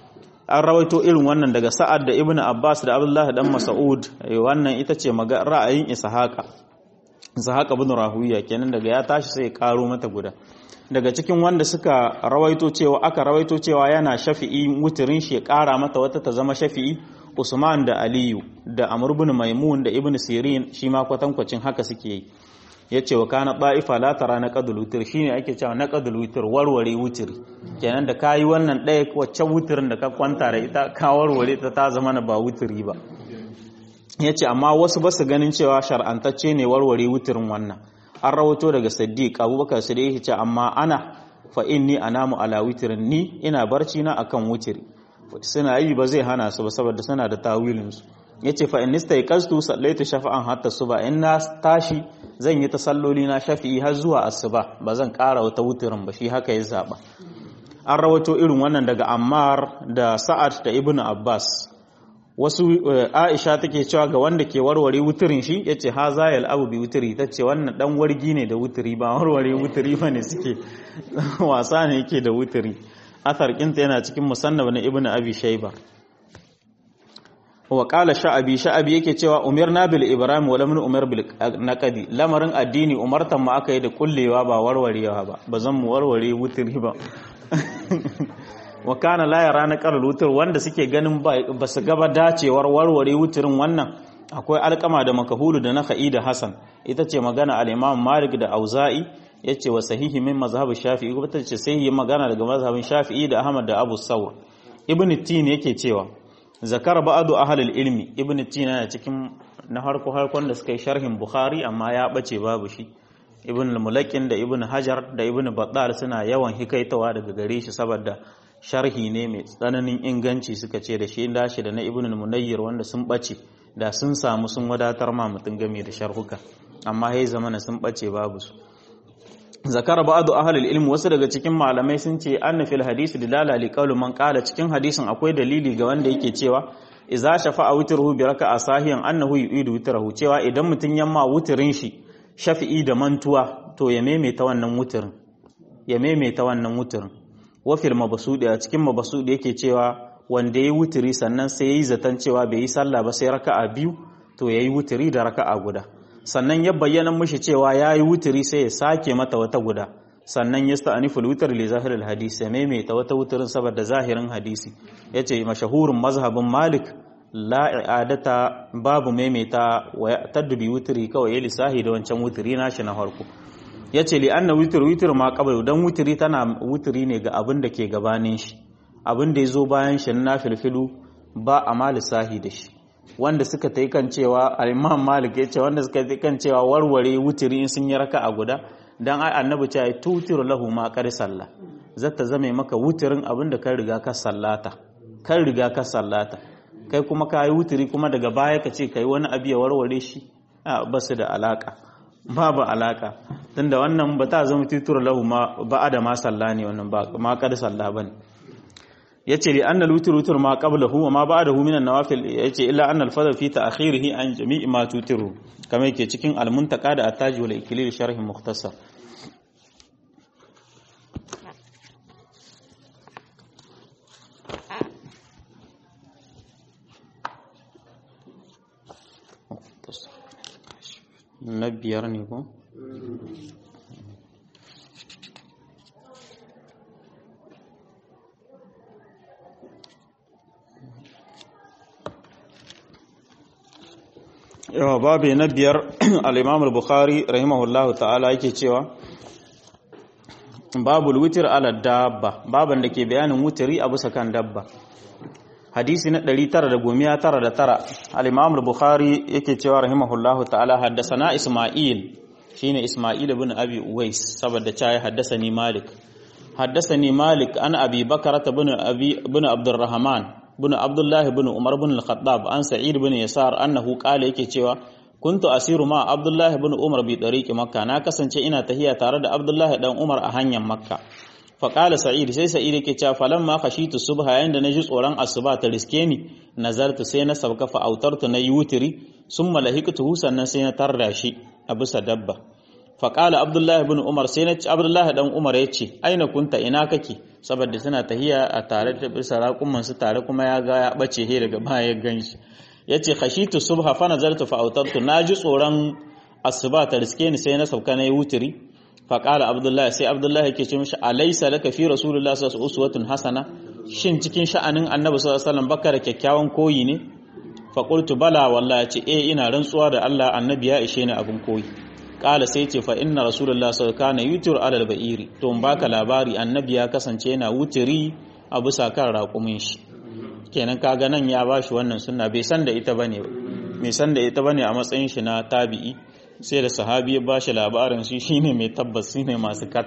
an rawaito irin wannan daga sa'ad da ibnu abbas da abdullahi dan mas'ud wannan ita ce ra'ayin ishaqa Zahaka bin Rahuya kenan daga ya tashi sai ya karo mata guda daga cikin wanda suka rawaito cewa aka rawaito cewa yana shafi'i wutirin shi ya kara mata wata ta zama shafi'i Usman da Aliyu da Amr ibn Maimun da Ibn Sirin shi ma kwatankwacin haka suke yi yace wa kana da'ifa la tara na qadul witr shine ake cewa na qadul witr warware wutiri kenan da kayi wannan ɗaya wacce wutirin da ka kwanta da ita ka warware ta ta zama na ba wutiri ba ya ce amma wasu ba su ganin cewa shar'antacce ne warware wutirin wannan an rawato daga siddiq abubakar siddiq ce amma ana fa inni anamu ala witirin ni ina barci na akan wutiri suna yi ba zai hana su ba saboda suna da tawilin su yace fa in istayqaztu sallaitu shafa'an hatta suba in na tashi zan yi tasalloli na shafi'i har zuwa asuba ba zan ƙara wata wutirin ba shi haka ya zaba an rawato irin wannan daga ammar da sa'ad da ibnu abbas wasu aisha take cewa ga wanda ke warware wuturin shi yace ha zayal abu bi wuturi tace wannan dan wargi ne da wuturi ba warware wuturi bane suke wasa ne yake da wuturi athar kinta yana cikin musannaf na ibnu abi shayba wa qala sha'abi sha'abi yake cewa umirna bil ibrahim wa lam umar bil naqdi lamarin addini umartan mu aka yi da kullewa ba warwarewa ba bazan mu warware wuturi ba wa kana la yara na qaral wutur wanda suke ganin ba su gaba dacewar warware wuturin wannan akwai alkama da makahulu da na da hasan ita ce magana al-imam malik da auza'i yace wa sahihi min mazhab shafi'i ko ta ce sahihi magana daga mazhabin shafi'i da ahmad da abu sawr ibn tin yake cewa zakar ba'du ahlul ilmi ibn tin yana cikin na harko harkon da suka yi sharhin bukhari amma ya bace babu shi ibn al-mulakin da ibn hajar da ibn battal suna yawan hikaitawa daga gare shi saboda sharhi ne mai tsananin inganci suka ce da shi da shi da na ibn al-munayyir wanda sun bace da sun samu sun wadatar ma mutum game da sharhuka amma yayi zamana sun bace babu su zakar ba'du ahli ilm wasu daga cikin malamai sun ce anna fil hadisi dilala li qawli man qala cikin hadisin akwai dalili ga wanda yake cewa idza shafa'a witruhu bi raka'a sahiyan annahu yu'idu witrahu cewa idan mutun yamma wutrin shi shafi'i da mantuwa to ya maimaita wannan wutrin ya maimaita wannan wutrin wa fil mabsudi a cikin mabsudi yake cewa wanda yayi wutri sannan sai yayi zaton cewa bai yi sallah ba sai raka'a biyu to yayi wutri da raka'a guda sannan ya bayyana mishi cewa yayi wutri sai ya sake mata wata guda sannan ya sta'aniful witr li zahiril hadisi ya maimaita wata wutrin saboda zahirin hadisi yace mashahurun mazhabin malik la i'adata babu maimaita wa tadbi wutri kawai ya lisahi da wancan wutri nashi na farko yace li anna witr witr ma qabla dan wutri tana wutri ne ga abin da ke gabanin shi abin da yazo bayan shi na filfilu ba a ma lisahi da shi wanda suka tai kan cewa al-imam malik yace wanda suka tai kan cewa warware wutri in sun yi raka'a guda dan ai annabi ce ai tutir lahu ma qad sallah zata zame maka wutirin abin da kan riga ka sallata kan riga ka sallata kai kuma ka yi wuturi kuma daga baya ka ce ka yi wani abu ya warware shi a ba su da alaka babu alaka tunda wannan ba ta zama titur lahu ma ba da ma salla ne wannan ba ma kada salla bane yace li annal wutr wutr ma qablahu wa ma ba'dahu min an-nawafil yace illa annal fadl fi ta'khirihi an jami'i ma tutiru kamar yake cikin al-muntaka da at-taj wal ikilil sharh mukhtasar na biyar ne ko? yawa babu na biyar al'imamul bukhari rahimahullahu ta'ala yake cewa babu wutir ala dabba baban da ke bayanin wutiri a bisa kan dabba hadisi na 999 al-Imam al-Bukhari yake cewa rahimahullahu ta'ala haddathana Isma'il shine Isma'il ibn Abi Uwais saboda cewa haddathani Malik haddathani Malik an Abi Bakar ibn Abi ibn Abdurrahman ibn Abdullah ibn Umar ibn al-Khattab an Sa'id ibn Yasar annahu qala yake cewa kuntu asiru ma Abdullah ibn Umar bi tariqi Makka na kasance ina tahiya tare da Abdullah dan Umar a hanyar Makka faƙala sa'id sai sa'id yake cewa falan ma khashitu subha yayin da naji tsoron asuba ta riske ni nazartu sai na sabka fa autartu na yutiri summa lahiqtuhu sannan sai na tarda shi a bisa dabba faƙala abdullah ibn umar sai na abdullah dan umar ya ce aina kunta ina kake saboda suna tahiya a tare da bisa raƙuman su tare kuma ya ga ya bace he daga baya ya ganshi yace khashitu subha fa nazartu fa autartu naji tsoron asuba ta riske ni sai na sauka na yutiri faƙala abdullahi sai abdullahi ke ce mishi alaisa laka fi rasulullah sallallahu alaihi wasallam hasana shin cikin sha'anin annabi sallallahu alaihi wasallam baka da kyakkyawan koyi ne fa qultu bala wallahi ce eh ina rantsuwa da Allah annabi ya ishe ni abin koyi ƙala sai ce fa inna rasulullah sallallahu alaihi wasallam kana yutir alal ba'iri to in baka labari annabi ya kasance yana wutiri a bisa kan raƙumin shi kenan kaga nan ya bashi wannan sunna bai san da ita bane ba bai san da ita bane a matsayin shi na tabi'i sai da sahabi ya bashi labarin shi shine mai tabbas shine masu kat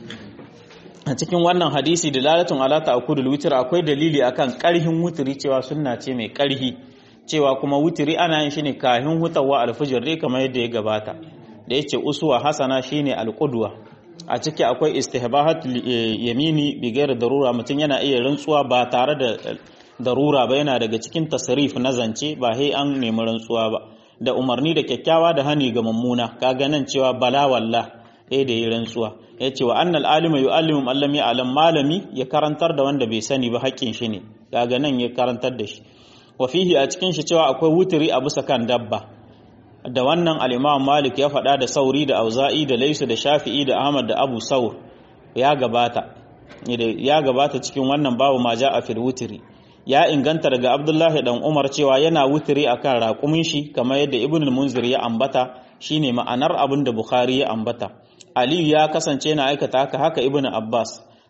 a cikin wannan hadisi da lalatun ala ta'kudul witr akwai dalili akan karhin wutiri cewa sunna ce mai karhi cewa kuma wutiri ana yin shi ne kahin hutawa alfijir dai kamar yadda ya gabata da yace uswa hasana shine alqudwa a ciki akwai istihbahatul yamini bi ghairi darura mutum yana iya rantsuwa ba tare da darura ba yana daga cikin tasrif na zance ba sai an nemi rantsuwa ba da umarni da kyakkyawa da hani ga mummuna kaga nan cewa bala walla eh da yi rantsuwa ya ce wa annal alima yu'allimu man lam ya'lam malami ya karantar da wanda bai sani ba haƙƙin shi ne kaga nan ya karantar da shi wa fihi a cikin shi cewa akwai wuturi a bisa kan dabba da wannan al-Imam Malik ya faɗa da Sauri da Auza'i da Laisu da Shafi'i da Ahmad da Abu Saur ya gabata ya gabata cikin wannan babu ma ja'a fil wutri ya inganta daga Abdullahi dan Umar cewa yana wutiri akan raƙumin shi kamar yadda Ibn al-Munzir ya ambata shine ma'anar abin da Bukhari ya ambata Aliyu ya kasance yana aikata haka haka Ibn Abbas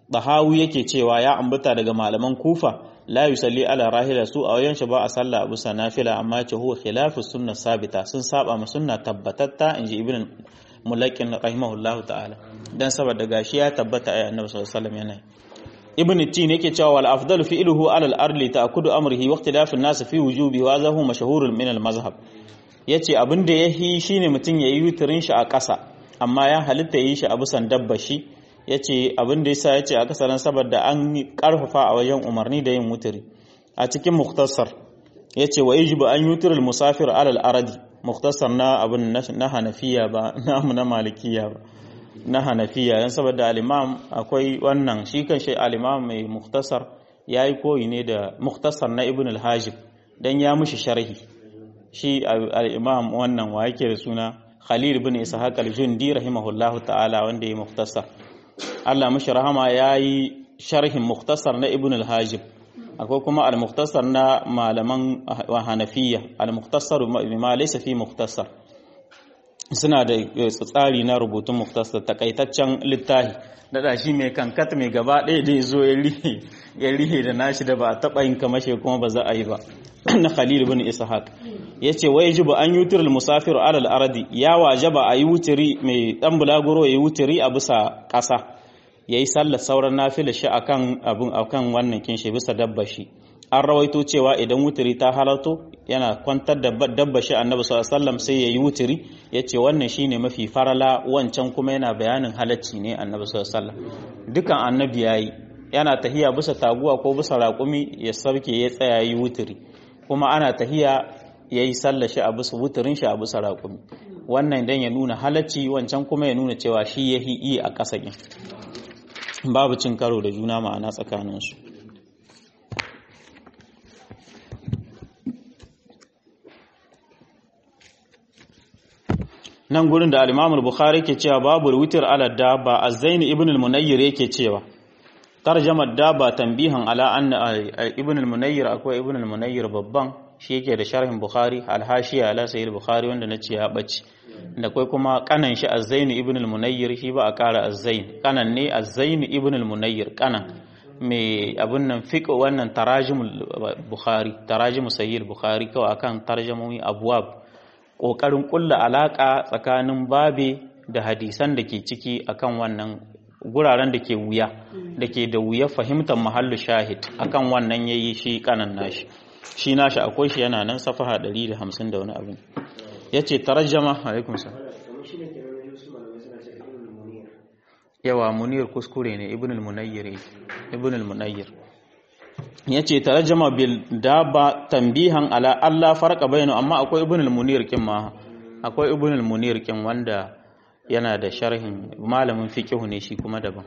Bahawi yake cewa ya ambata daga malaman Kufa la yusalli ala rahila su a wayan shi ba a sallah a bisa nafila amma yace huwa khilafu sunna sabita sun saba ma sunna tabbatatta inji ibn mulakin rahimahullahu ta'ala dan saboda gashi ya tabbata ai annabi sallallahu alaihi wasallam yana ibn tin yake cewa wal afdalu fi'luhu ala al arli ta'kudu amrihi wa ikhtilafu an-nas fi wujubi wa zahu mashhurun min al mazhab yace abin da yahi shine mutun yayi witrin shi a ƙasa amma ya halitta yi shi a bisan dabba shi yace abin da yasa yace a kasaran saboda an karfafa a wajen umarni da yin wutiri a cikin muktasar yace wa yajibu an yutirul musafir ala al ardi muktasar na abin na hanafiya ba namu na malikiya ba na hanafiya yan saboda al-imam akwai wannan shi kan shi al-imam mai muktasar yayi koyi ne da muktasar na ibn al-hajib dan ya mushi sharhi shi al-imam wannan wa yake da suna khalil ibn ishaq al-jundi rahimahullahu ta'ala wanda ya muktasar Allah mushi rahama yayi sharhin muktasar na ibn al-hajib akwai kuma al-muktasar na malaman hanafiya al-muktasar ma laysa fi muktasar suna da tsari na rubutun muktasar takaitaccen littafi dada shi mai kankat mai gaba ɗaya da zo ya rihe da nashi da ba a taɓa yin kamashe kuma ba za a yi ba na khalil bin ishaq ya ce wai ji ba an yutir musafir alal aradi ya wajaba a yi wutiri mai ɗan bulaguro ya yi wutiri a bisa ƙasa ya yi sallar sauran nafila shi akan abin akan wannan kinshi bisa dabba shi an rawaito cewa idan wutiri ta halarto yana kwantar da dabba shi annabi sallallahu alaihi sai yayi wutiri yace wannan shine mafi farala wancan kuma yana bayanin halacci ne annabi sallallahu alaihi dukan annabi yayi yana tahiya bisa taguwa ko bisa raƙumi ya sarke ya tsaya yi wutiri kuma ana tahiya yayi sallar shi a bisa wutirin shi a bisa raƙumi wannan dan ya nuna halacci wancan kuma ya nuna cewa shi yahi yi a ƙasa babu cin karo da juna ma'ana tsakaninsu nan gurin da al-Imam bukhari ke cewa babu witr ala dabba az-Zain ibn al-Munayyir yake cewa tarjamar dabba tambihan ala anna ibn al-Munayyir akwai ibn al-Munayyir babban shi yake da sharhin Bukhari al-Hashiya ala Sahih Bukhari wanda nace ya bace da kai kuma kanan shi az-Zain ibn al-Munayyir shi ba a kara az-Zain kanan ne az-Zain ibn al-Munayyir kanan mai abun nan fiqh wannan tarajimul Bukhari tarajimul Sahih Bukhari kawai akan tarjamomi abwab ƙoƙarin ƙulla alaƙa tsakanin babe da hadisan da ke ciki akan wannan guraren da ke wuya da ke da wuya fahimtar mahallu shahid akan wannan ya yi shi kanan nashi shi nashi akwai shi yana nan safaha 150 da wani abin ya ce tarajama alaikun sa yawa munir kuskure ne ibn al-munayyir ibn al-munayyir ya ce tarjama bil daba tambihan ala Allah farqa bayanu amma akwai ibn al-munir kin ma akwai ibn al-munir kin wanda yana da sharhin malamin fiqh ne shi kuma daban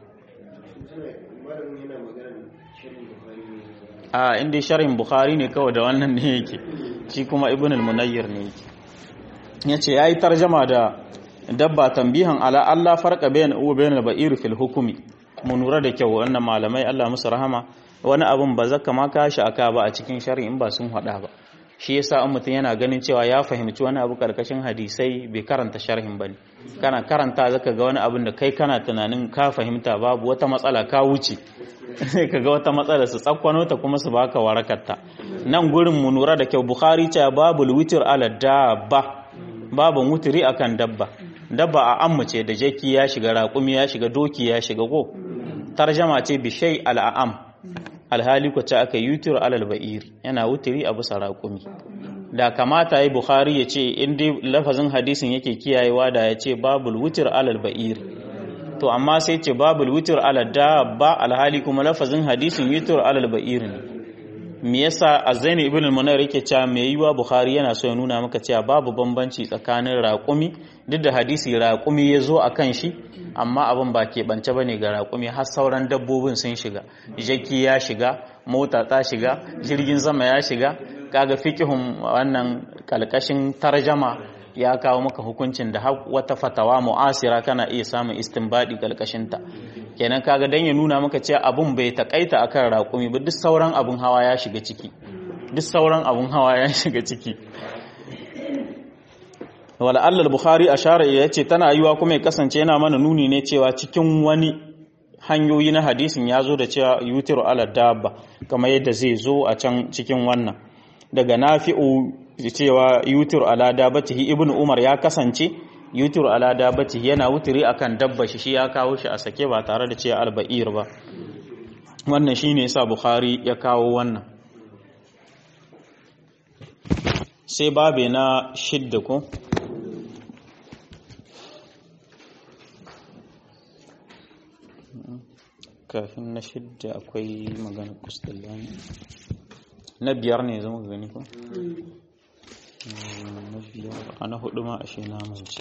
a inda sharhin bukhari ne kawai da wannan ne yake shi kuma ibn al-munayyir ne yake yace yayi tarjama da dabba tambihan ala Allah farqa bayanu wa bayan al-ba'ir fil hukmi mun lura da kyau wannan malamai Allah musu rahama wani abin ba zaka ma kashi aka ba a cikin shari'in ba sun hada ba shi yasa in mutum yana ganin cewa ya fahimci wani abu karkashin hadisai bai karanta sharhin bane kana karanta zaka ga wani abin da kai kana tunanin ka fahimta babu wata matsala ka wuce ka ga wata matsala su tsakwano ta kuma su baka warakarta nan gurin mu nura da kyau bukhari ce babu witr ala dabba babu wutiri akan dabba dabba a ammace da jaki ya shiga raƙumi ya shiga doki ya shiga ko tarjama ce bishai al'am alhali kwace aka yutur alal ba'ir yana wutiri a bisa raƙumi da kamata yi bukhari ya ce in dai lafazin hadisin yake kiyayewa da ya ce babul wutir alal ba'ir to amma sai ce babul wutir alal dabba alhali kuma lafazin hadisin yutur alal ba'ir ne me yasa azzaini ibn al-munayr yake cewa me yiwa bukhari yana so ya nuna maka cewa babu bambanci tsakanin raƙumi duk da hadisi raƙumi ya zo a kan shi amma abin ba ke bance bane ga raƙumi har sauran dabbobin sun shiga jaki ya shiga mota ta shiga jirgin sama ya shiga kaga fikihun wannan kalkashin tarjama ya kawo maka hukuncin da wata fatawa mu'asira kana iya samun istinbadi kalkashin ta kenan kaga dan ya nuna maka cewa abun bai takaita akan raƙumi ba duk sauran abun hawa ya shiga ciki duk sauran abun hawa ya shiga ciki wala Allah bukhari ashara ya ce tana yiwa kuma ya kasance yana mana nuni ne cewa cikin wani hanyoyi na hadisin ya zo da cewa yutiru ala dabba kamar yadda zai zo a can cikin wannan daga nafi'u cewa yutiru ala dabbatihi ibnu umar ya kasance yutiru ala dabbatihi yana wutiri akan dabba shi shi ya kawo shi a sake ba tare da cewa alba'ir ba wannan shine yasa bukhari ya kawo wannan sai babe na shidda ko kafin na shidda akwai magana kustallani na biyar ne zama gani ko? na biyar a na hudu ma ashe na mance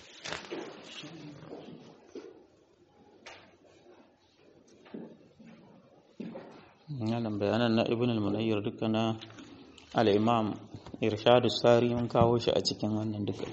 yanan bayanan na ibn al-munayyar duka na al-imam irshadu sari mun kawo shi a cikin wannan duka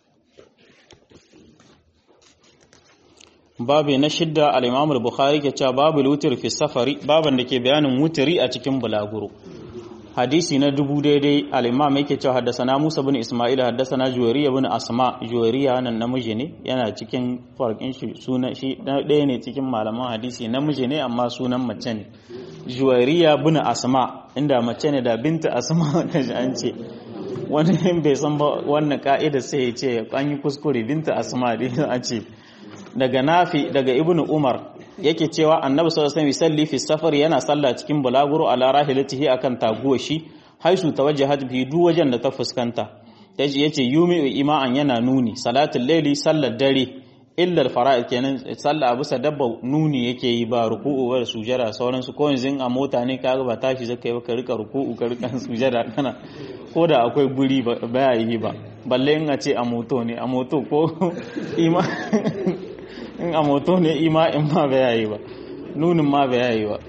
babu na shidda al-imam al-bukhari ke cewa babu wutir fi safari baban da ke bayanin wutiri a cikin bulaguro hadisi na dubu daidai al-imam yake cewa haddasana Musa bin Isma'il haddasana Juwariya bin Asma Juwariya nan namiji ne yana cikin farkin shi sunan shi ɗaya ne cikin malaman hadisi namiji ne amma sunan mace ne Juwariya bin Asma inda mace ne da binta Asma da an ce wani bai san ba wannan ka'ida sai ya ce an yi kuskure binta Asma dai a ce daga nafi daga ibnu umar yake cewa annabi sallallahu alaihi wasallam fi safar yana sallah cikin bulaguro ala rahilatihi akan taguwa shi haisu tawajjahat bi duk wajen da ta fuskanta yace yace yumi ima'an yana nuni salatul layli sallar dare illa al-fara'id kenan sallah bisa dabba nuni yake yi ba ruku'u ba da sujada sauran su ko yanzu a mota ne kaga ba tashi zaka yi ba ka rika ruku'u ka rika sujada kana ko da akwai guri ba yi ba balle in a ce a moto ne a moto ko ima in a moto ne ima in ma ba yayi ba nunin ma ba yayi ba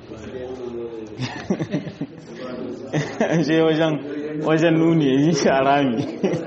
je wajen wajen nuni yi shi a rami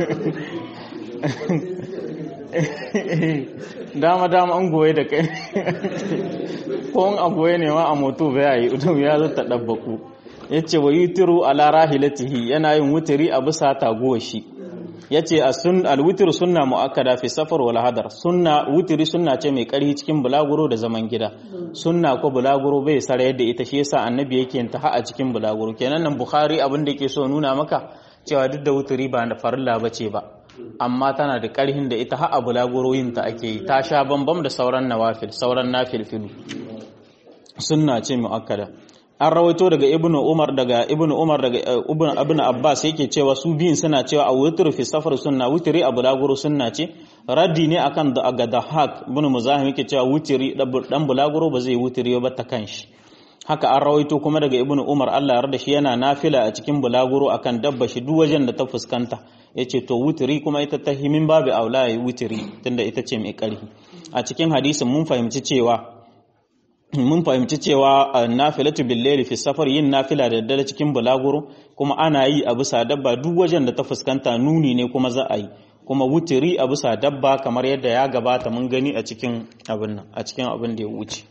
dama dama an goye da kai ko a goye ne ma a moto ba yayi udum ya zata dabbaku yace wa yutiru ala rahilatihi yana yin wutiri a bisa taguwar shi yace al-witr sunna muakkada fi safar wal hadar sunna wutiri sunna ce mai karhi cikin bulaguro da zaman gida sunna ko bulaguro bai sare yadda ita shi yasa annabi yake yin ta a cikin bulaguro kenan nan bukhari abin da yake so nuna maka cewa duk da wutiri ba da farilla bace ba amma tana da karhin da ita har a bulaguro yin ta ake yi ta sha bambam da sauran nawafil sauran nafilfilu sunna ce muakkada an rawaito daga ibnu umar daga ibnu umar daga ibnu abbas yake cewa su biyun suna cewa a wutru fi safar sunna wutri a bulaguro sunna ce raddi ne akan da aga dahak ibn muzahim yake cewa wutri dan bulaguro ba zai wutri ba ta kanshi haka an rawaito kuma daga ibnu umar Allah ya yarda shi yana nafila a cikin bulaguro akan dabba shi duk wajen da ta fuskanta yace to wutri kuma ita ta himin babu aula yi wutri tunda ita ce mai karfi a cikin hadisin mun fahimci cewa mun fahimci cewa nafilatu billaili fi safar yin nafila da daddare cikin bulaguro kuma ana yi a bisa dabba duk wajen da ta fuskanta nuni ne kuma za a yi kuma wutiri a bisa dabba kamar yadda ya gabata mun gani a cikin abin nan a cikin abin da ya wuce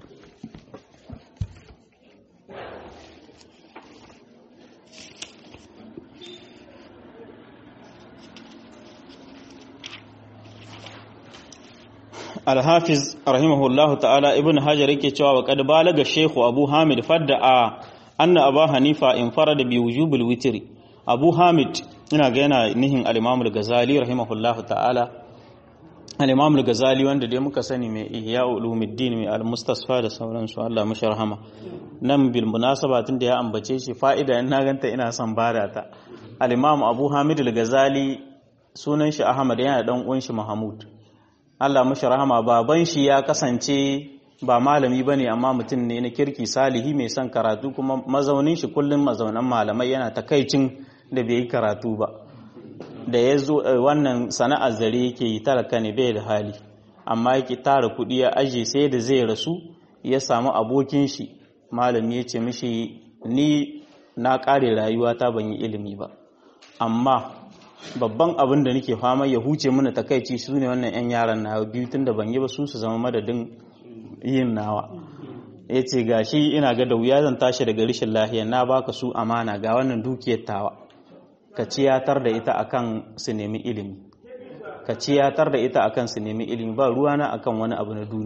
alhafiz rahimahullahu ta'ala ibn hajar yake cewa wa qad balaga shaykhu abu hamid fadda a anna abu hanifa in farada bi wujubil witri abu hamid ina ga yana nihin al-imam al-ghazali rahimahullahu ta'ala al-imam al-ghazali wanda dai muka sani mai ihya ulumuddin mai al-mustasfa da sauransu Allah mashi rahama nan bil munasaba tun da ya ambace shi fa'ida in na ganta ina son bada ta al-imam abu hamid al-ghazali sunan shi ahmad yana dan uwan shi mahmud Allah mashi rahama baban shi ya kasance ba malami ba ne amma mutum ne na kirki salihi mai son karatu kuma mazaunin shi kullum mazaunan malamai yana takaicin da bai yi karatu ba da ya zo wannan sana'ar zare yake yi talaka ne bai da hali amma yake tara kuɗi ya aje sai da zai rasu ya samu abokin shi malami ya ce mishi ni na ƙare rayuwata ban yi ilimi ba amma babban abin da nake fama ya huce mana takaici su ne wannan 'yan yaran na biyu tun da ban yi ba su su zama madadin yin nawa ya ce ga shi ina ga da wuya zan tashi daga rishin lahiya na baka su amana ga wannan dukiyar tawa ka ciyatar da ita akan su nemi ilimi ka ciyatar da ita akan su nemi ilimi ba ruwana akan wani abu na duniya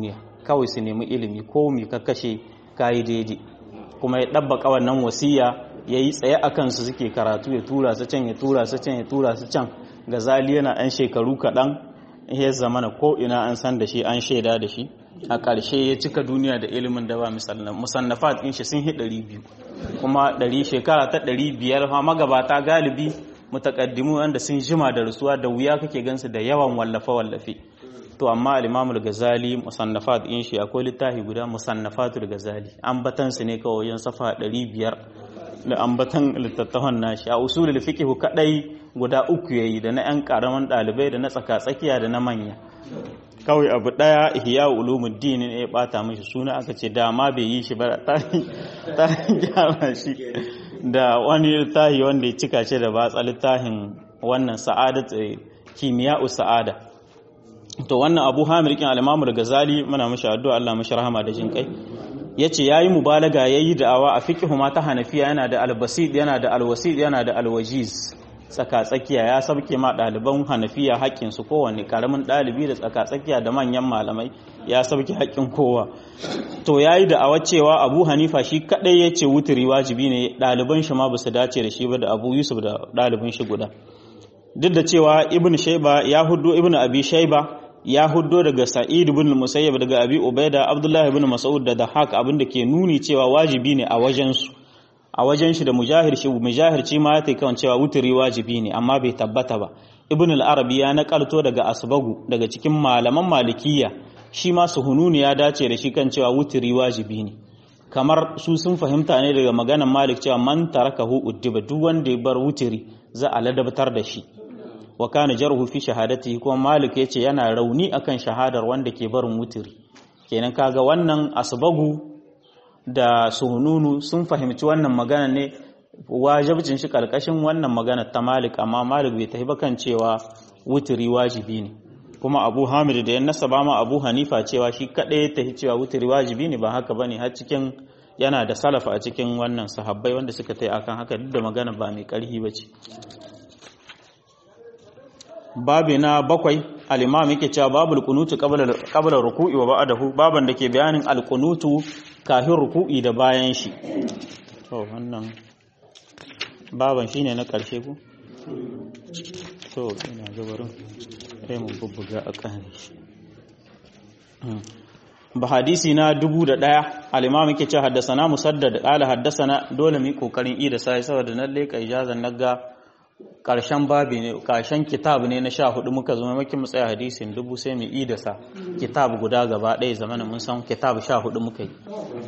kawai su nemi ilimi ko mi ka kashe kayi daidai kuma ya ɗabbaka wannan wasiya ya yi tsaye a kansu suke karatu ya tura su can ya tura su can ya tura su can gazali yana ɗan shekaru kaɗan ya zamana ko ina an san da shi an shaida da shi a ƙarshe ya cika duniya da ilimin da ba musannafat ɗin shi sun hi ɗari biyu kuma ɗari shekara ta ɗari biyar ma magabata galibi mutakaddimu wanda sun jima da rasuwa da wuya kake gansu da yawan wallafe-wallafe to amma al-Imam al-Ghazali musannafat din shi akwai littafi guda musannafatul Ghazali ambatan su ne kawai yan safa 500 da ambatan littattafan nashi a usulul fiqh kadai guda uku yayi da na yan karaman dalibai da na tsaka-tsakiya da na manya kawai abu daya ihya ulumuddin ne ya bata mishi suna aka ce dama bai yi shi ba ta ta gyara shi da wani littafi wanda ya cika shi da batsa littafin wannan sa'adat kimiya'u sa'ada to wannan abu hamir kin al-imamu gazali muna mashi addu'a Allah mashi rahama da jin kai yace yayi mubalaga yayi da'awa a fiqhu ma ta hanafiya yana da al-basid yana da al-wasid yana da al-wajiz tsaka tsakiya ya sabke ma ɗaliban hanafiya haƙƙin su kowanne karamin ɗalibi da tsaka tsakiya da manyan malamai ya sabke haƙƙin kowa to yayi da'awa cewa Abu Hanifa shi kadai yace wuturi wajibi ne ɗaliban shi ma basu dace da shi ba da Abu Yusuf da ɗalibin shi guda duk da cewa Ibn Shayba ya huddo Ibn Abi Shayba ya huddo daga Sa'id ibn Musayyab daga Abi Ubaida Abdullah ibn Mas'ud da Dahak abin da ke nuni cewa wajibi ne a wajen su a wajen shi da Mujahir shi Mujahir ci ma yake kan cewa wuturi wajibi ne amma bai tabbata ba Ibn al-Arabi ya nakalto daga Asbagu daga cikin malaman Malikiyya shi ma Suhununi ya dace da shi kan cewa wuturi wajibi ne kamar su sun fahimta ne daga maganar Malik cewa man tarakahu uddiba duk wanda ya bar wuturi za a ladabtar da shi wa kana jarhu fi shahadatihi kuma malik yace yana rauni akan shahadar wanda ke barin wutiri kenan kaga wannan asbagu da suhununu sun fahimci wannan magana ne wajibcin shi karkashin wannan magana ta malik amma malik bai tafi kan cewa wutiri wajibi ne kuma abu hamid da ya nasaba ma abu hanifa cewa shi kadai ya tafi cewa wutiri wajibi ne ba haka bane har cikin yana da salafa a cikin wannan sahabbai wanda suka tai akan haka duk da magana ba mai karhi bace babi na bakwai al-imam yake cewa babul qunutu qabla qabla ruku'i wa ba'dahu baban da ke bayanin al-qunutu kafin ruku'i da bayan shi to wannan baban shine na karshe ku to ina gabarin sai mun bubbuga a kan shi ba hadisi na dubu da ɗaya al-imam yake cewa haddasana musaddad qala haddasana dole mu kokarin i da sai saboda nan leka ijazan naga karshen babi ne karshen kitab ne na sha hudu muka zama maki mu tsaya hadisin dubu sai mu idasa kitab guda gaba ɗaya zamanin mun san kitab sha hudu muka yi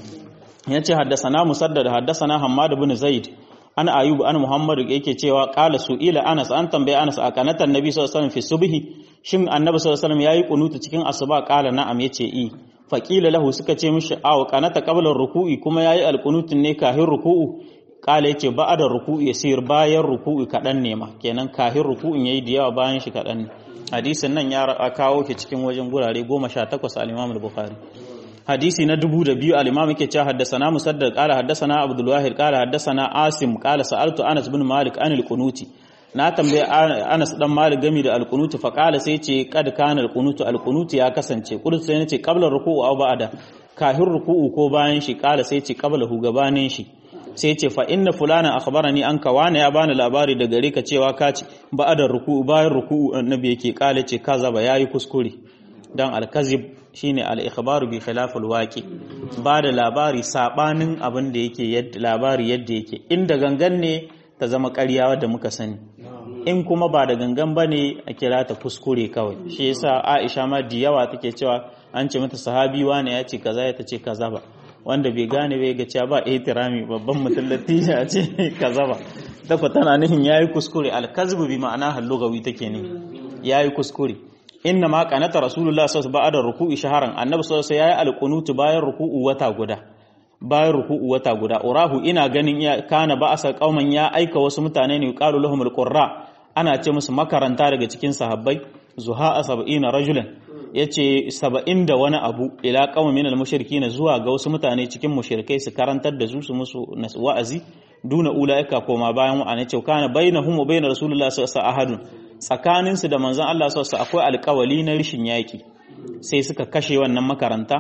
ya ce haddasana musaddad haddasana hammad bin zaid an ayub an muhammad yake cewa qala su'ila anas an tambaye anas a kanatan nabi sallallahu alaihi wasallam fi subhi shin annabi sallallahu alaihi wasallam yayi kunutu cikin asuba qala na'am yace i faqila lahu suka ce mishi aw kanata qabla ruku'i kuma yayi alqunutun ne kahin ruku'u kala yace ba'da ruku'i yasir bayan ruku'i kadan ne ma kenan kahin ruku'in yayi da yawa bayan shi kadan ne hadisin nan ya kawo shi cikin wajen gurare 18 al-Imam al-Bukhari hadisi na dubu da biyu al-Imam yake cewa haddathana Musaddad qala haddathana Abdul Wahid qala haddathana Asim qala sa'altu Anas bin Malik anil qunuti na tambaye Anas dan Malik gami da al-qunuti fa qala sai ce kad kana al-qunutu al-qunuti ya kasance qultu sai nace qabla ruku'u aw ba'da kahin ruku'u ko bayan shi qala sai ce qabla hu gabanin shi sai ce fa inna fulana akhbarani an ka wani ya bani labari da gare ka cewa ka ci ba'da ruku'u bayan ruku'u annabi yake kala ce kaza ba yayi kuskure dan al-kazib shine al-ikhbaru bi khilafil waqi ba da labari sabanin abin da yake labari yadda yake inda gangan ne ta zama ƙarya wadda muka sani in kuma ba da gangan bane a kira ta kuskure kawai shi yasa Aisha ma da yawa take cewa an ce mata sahabi wani ya ce kaza ya tace kaza ba wanda bai gane bai ga cewa ba ihtirami babban mutum latija a ce kaza ba dafa tana nihin yayi kuskure al-kazbu bi ma'ana hallugawi take ne yayi kuskure inna ma qanata rasulullah sallallahu alaihi wasallam ruku'i shaharan annabi sallallahu alaihi wasallam yayi alqunutu bayan ruku'u wata guda bayan ruku'u wata guda urahu ina ganin ya kana ba'asa qauman ya aika wasu mutane ne qalu lahum alqurra ana ce musu makaranta daga cikin sahabbai zuha 70 rajulan yace 70 da wani abu ila qaumin min almushrikin zuwa ga wasu mutane cikin mushrikai su karantar da su su musu wa'azi duna ulaika koma bayan wa'ana ce kana bainahum wa bain rasulullah sallallahu alaihi wasallam ahadun tsakaninsu da manzon Allah sallallahu akwai alƙawali na rishin yaƙi sai suka kashe wannan makaranta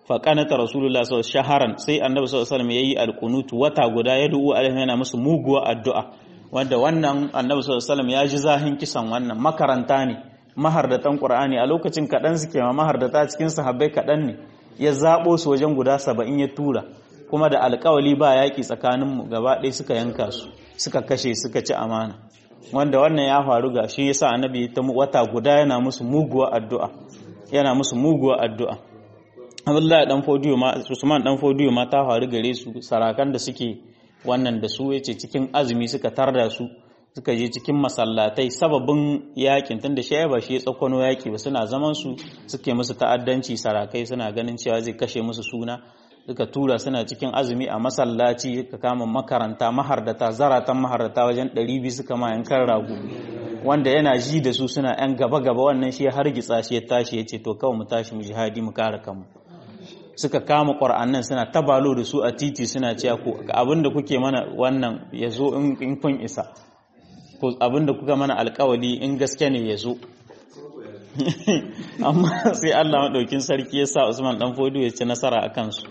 fa qanata rasulullah sallallahu alaihi shaharan sai annabi sallallahu alaihi wasallam yayi alqunut wata guda ya du'u alaihi yana musu muguwa addu'a wanda wannan annabi sallallahu alaihi wasallam ya ji zahin kisan wannan makaranta ne mahardatan qur'ani a lokacin kadan suke ma mahardata cikin sahabbai kadan ne ya zabo su wajen guda 70 ya tura kuma da alƙawali ba yaki tsakanin mu gaba ɗaya suka yanka su suka kashe suka ci amana wanda wannan ya faru ga shi yasa annabi ta wata guda yana musu muguwa addu'a yana musu muguwa addu'a Abdullahi dan Fodiyo ma Usman dan Fodiyo ma ta faru gare su sarakan da suke wannan da su yace cikin azumi suka tarda su suka je cikin masallatai sababin yakin tunda shi ba shi ya tsakwano yaki ba suna zaman su suke musu ta'addanci sarakai suna ganin cewa zai kashe musu suna suka tura suna cikin azumi a masallaci ka kama makaranta mahardata zaratan mahardata wajen 200 suka ma yankan rago wanda yana ji da su suna yan gaba gaba wannan shi ya hargitsa shi ya tashi ya ce to kawai mu tashi mu jihadi mu kare kanmu suka kama ƙwar'annan suna tabalo da su a titi suna cewa ku abinda kuke mana wannan ya zo in kun isa abinda kuka mana alkawali in gaske ne ya zo amma sai Allah maɗaukin sarki ya sa Usman ɗan fodo ya ci nasara a kansu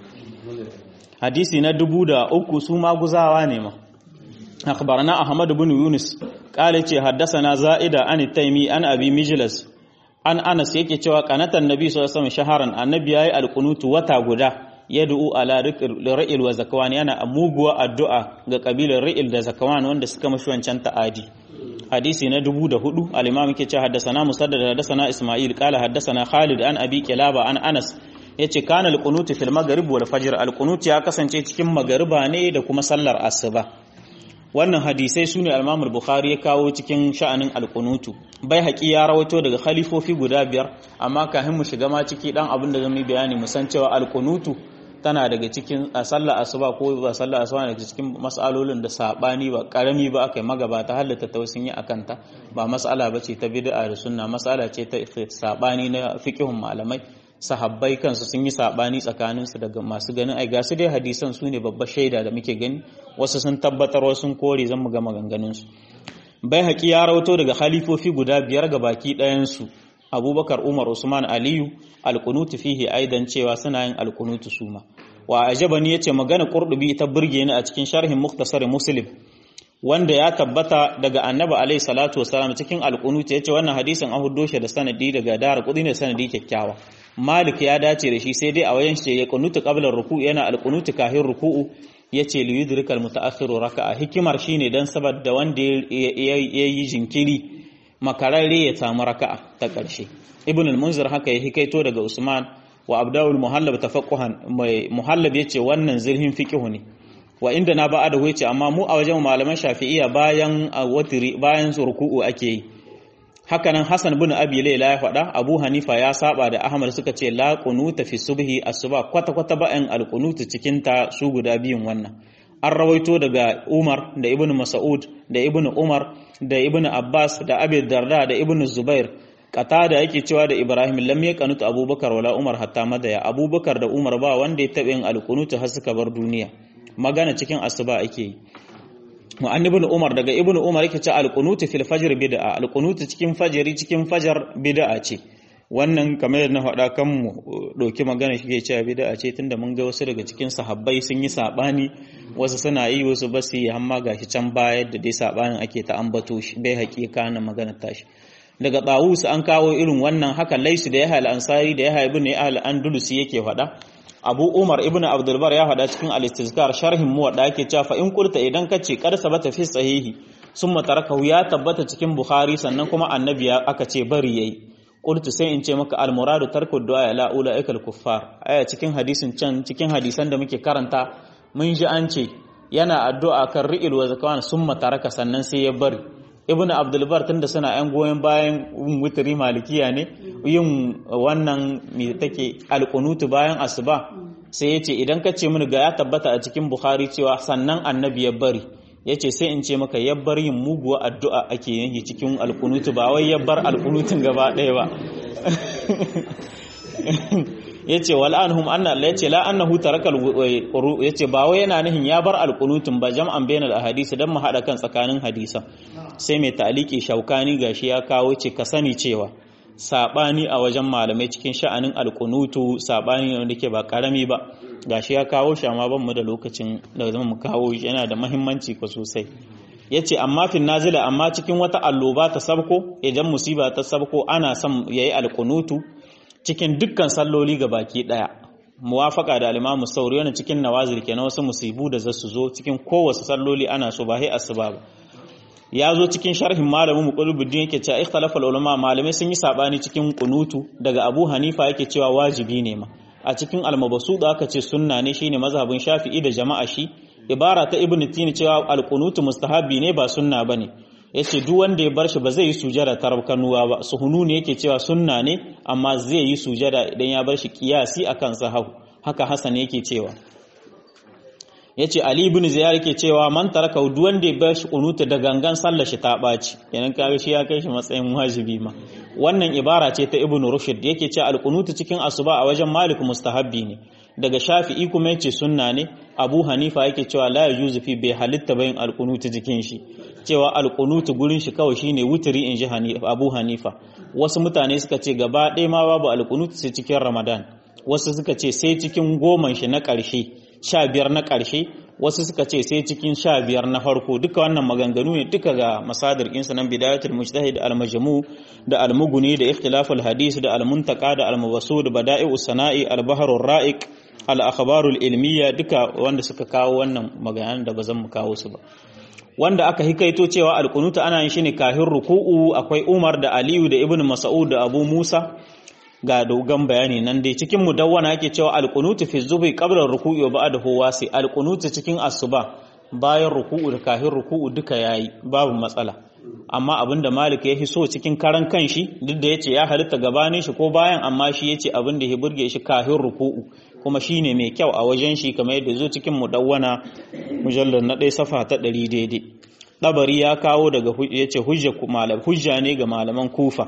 hadisi na dubu da uku su maguzawa ne ma akhbarana Ahmad bin Yunus kale ce haddasa Za'ida an Taimi an Abi Mijlas an anas yake cewa kanatan nabi sallallahu alaihi shaharan annabi yayi alqunutu wata guda yad'u ala ra'il wa zakwan yana muguwa addu'a ga kabilar ra'il da zakwan wanda suka mashi wancan ta'adi hadisi na dubu da hudu al-imam yake cewa haddathana musaddad haddathana isma'il qala haddathana khalid an abi kilaba an anas yace kana alqunutu fil maghrib wal fajr alqunut ya kasance cikin magariba ne da kuma sallar asuba wannan hadisai su ne almamul bukhari ya kawo cikin sha'anin alkunutu bai haƙi ya rawaito daga khalifofi guda biyar amma kafin mu shiga ma ciki dan abin da zamu bayani mu san cewa alkunutu tana daga cikin a sallar asuba ko ba sallar asuba daga cikin mas'alolin da sabani ba karami ba akai magabata halatta tausin yi akanta ba mas'ala bace ta bid'a da sunna mas'ala ce ta sabani na fiqhun malamai sahabbai kansu sun yi sabani tsakaninsu daga masu ganin ai gasu dai hadisan su ne babbar shaida da muke gani wasu sun tabbatar wasu sun kore zan mu ga maganganunsu bai haƙi ya rauto daga halifofi guda biyar ga baki ɗayansu abubakar umar usman aliyu alkunutu fihi aidan cewa suna yin alkunutu suma wa ajabani yace magana qurdubi ta burge ni a cikin sharhin muktasar muslim wanda ya tabbata daga annabi alaihi salatu wasalam cikin alkunutu yace wannan hadisin an huddo shi da sanadi daga dara kudi ne sanadi kyakkyawa malik ya dace da shi sai dai a wayan shi ya kunutu qabla ruku'u yana alkunutu kahin ruku'u yace li yudrika almutaakhiru raka'a hikimar shine dan saboda wanda ya yi jinkiri makararre ya samu raka'a ta ƙarshe ibn al-munzir haka ya hikaito daga usman wa abdawul muhallab tafaqquhan mai muhallab yace wannan zirhin fiqhu ne wa inda na ba'a da yace amma mu a wajen malaman shafi'iyya bayan watiri bayan ruku'u ake yi haka nan hasan bin abi layla ya faɗa abu hanifa ya saba da ahmad suka ce la qunuta fi subhi asuba kwata kwata ba'an al-qunutu cikin ta su guda biyun wannan an rawaito daga Umar da Ibn Mas'ud da Ibn Umar da Ibn Abbas da Abi Darda da Ibn Zubair da yake cewa da Ibrahim lam yaqanut Abubakar wala Umar hatta madaya Abubakar da Umar ba wanda ya taɓa yin alqunut har suka bar duniya magana cikin asuba ake yi wa an ibn Umar daga Ibn Umar yake cewa alqunut fil fajr bid'a alqunut cikin fajri cikin fajar bid'a ce wannan kamar yadda na faɗa kan mu ɗauki magana shi ke cewa bid'a ce tunda mun ga wasu daga cikin sahabbai sun yi saɓani wasu suna yi wasu ba su yi amma gashi can baya da dai saɓanin ake ta ambato shi bai haƙiƙa na magana tashi daga Tawus an kawo irin wannan haka laisu da ya hal ansari da ya haibu ne ahal andulusi yake faɗa Abu Umar ibn Abdul Bar ya faɗa cikin al-Istizkar sharhin muwadda yake cewa fa in kulta idan kace kar sabata fi sahihi summa tarakahu ya tabbata cikin Bukhari sannan kuma annabi aka ce bari yayi qultu sai in ce maka al-muradu tarku du'a la ulaika al-kuffar aya cikin hadisin can cikin hadisan da muke karanta mun ji an ce yana addu'a kan ri'il wa zakawan summa taraka sannan sai ya bari ibnu abdul bar tunda suna yan goyen bayan witri malikiya ne yin wannan me take al-qunutu bayan asuba sai yace idan ka ce mini ga ya tabbata a cikin bukhari cewa sannan annabi ya bari yace sai in ce maka yabbar yin muguwa addu'a ake yin cikin alkunutu ba wai yabbar alkunutun gaba ɗaya ba yace wal anhum anna Allah yace la annahu tarakal quru yace ba wai yana nihin ya bar alkunutun ba jam'an bainal ahadisi dan mu hada kan tsakanin hadisan sai mai ta'aliki shaukani gashi ya kawo ce ka sani cewa sabani a wajen malamai cikin sha'anin alkunutu sabani ne wanda ke ba karami ba gashi ya kawo shi amma ban mu da lokacin da zama mu kawo shi yana da muhimmanci ko sosai yace amma fin nazila amma cikin wata alloba ta sabko idan musiba ta sabko ana son yayi alkunutu cikin dukkan salloli ga baki daya muwafaka da al-Imam Sauri wannan cikin nawazil kenan wasu musibu da zasu zo cikin kowace salloli ana so ba sai asuba ba ya zo cikin sharhin malamin muqullubuddin yake cewa ikhtalafa ulama malamai sun yi sabani cikin kunutu daga Abu Hanifa yake cewa wajibi ne ma a cikin al-mabsut aka ce sunna ne shine mazhabin Shafi'i da jama'a shi ibara ta Ibn Tini cewa al-kunutu mustahabi ne ba sunna bane yace duk wanda ya bar shi ba zai yi sujada tarkanuwa ba suhunu ne yake cewa sunna ne amma zai yi sujada idan ya bar shi kiyasi akan sahahu haka Hassan yake cewa yace Ali ibn Ziyar yake cewa man taraka duk wanda ya bar shi kunuta da gangan sallar shi ta baci kenan kaga shi ya kai shi matsayin wajibi ma wannan ibara ce ta Ibn Rushd yake cewa al-kunutu cikin asuba a wajen Malik mustahabbi ne daga Shafi'i kuma yace sunna ne Abu Hanifa yake cewa la yajuzu fi bai halitta bayin al-kunutu jikin shi cewa al-kunutu gurin shi kawai shine wutiri in ji Abu Hanifa wasu mutane suka ce gaba ɗaya ma babu al-kunutu sai cikin Ramadan wasu suka ce sai cikin goman shi na ƙarshe sha biyar na ƙarshe wasu suka ce sai cikin sha biyar na farko duka wannan maganganu ne duka ga masadar insa nan bidayatul mujtahid al-majmu da al-mughni da ikhtilaful hadis da al-muntaka da al-mubasud bada'i'u sana'i al-bahrur ra'iq al-akhbarul ilmiya duka wanda suka kawo wannan maganan da bazan mu kawo su ba wanda aka hikaito cewa al-qunutu ana yin shi ne kahin ruku'u akwai Umar da Aliyu da Ibn Mas'ud da Abu Musa ga dogon bayani nan dai cikin mudawwana yake cewa alqunutu fi zubi qabla ruku'i wa ba'dahu wasi alqunutu cikin asuba bayan ruku'u da kafin ruku'u duka yayi babu matsala amma abinda Malik ya so cikin karan kanshi duk da yace ya halitta gabanin shi ko bayan amma shi yace abinda ya burge shi kafin ruku'u kuma shine mai kyau a wajen shi kamar yadda zo cikin mudawwana mujallal na ɗaya safa ta ɗari daidai dabari ya kawo daga yace hujja malam hujja ne ga malaman kufa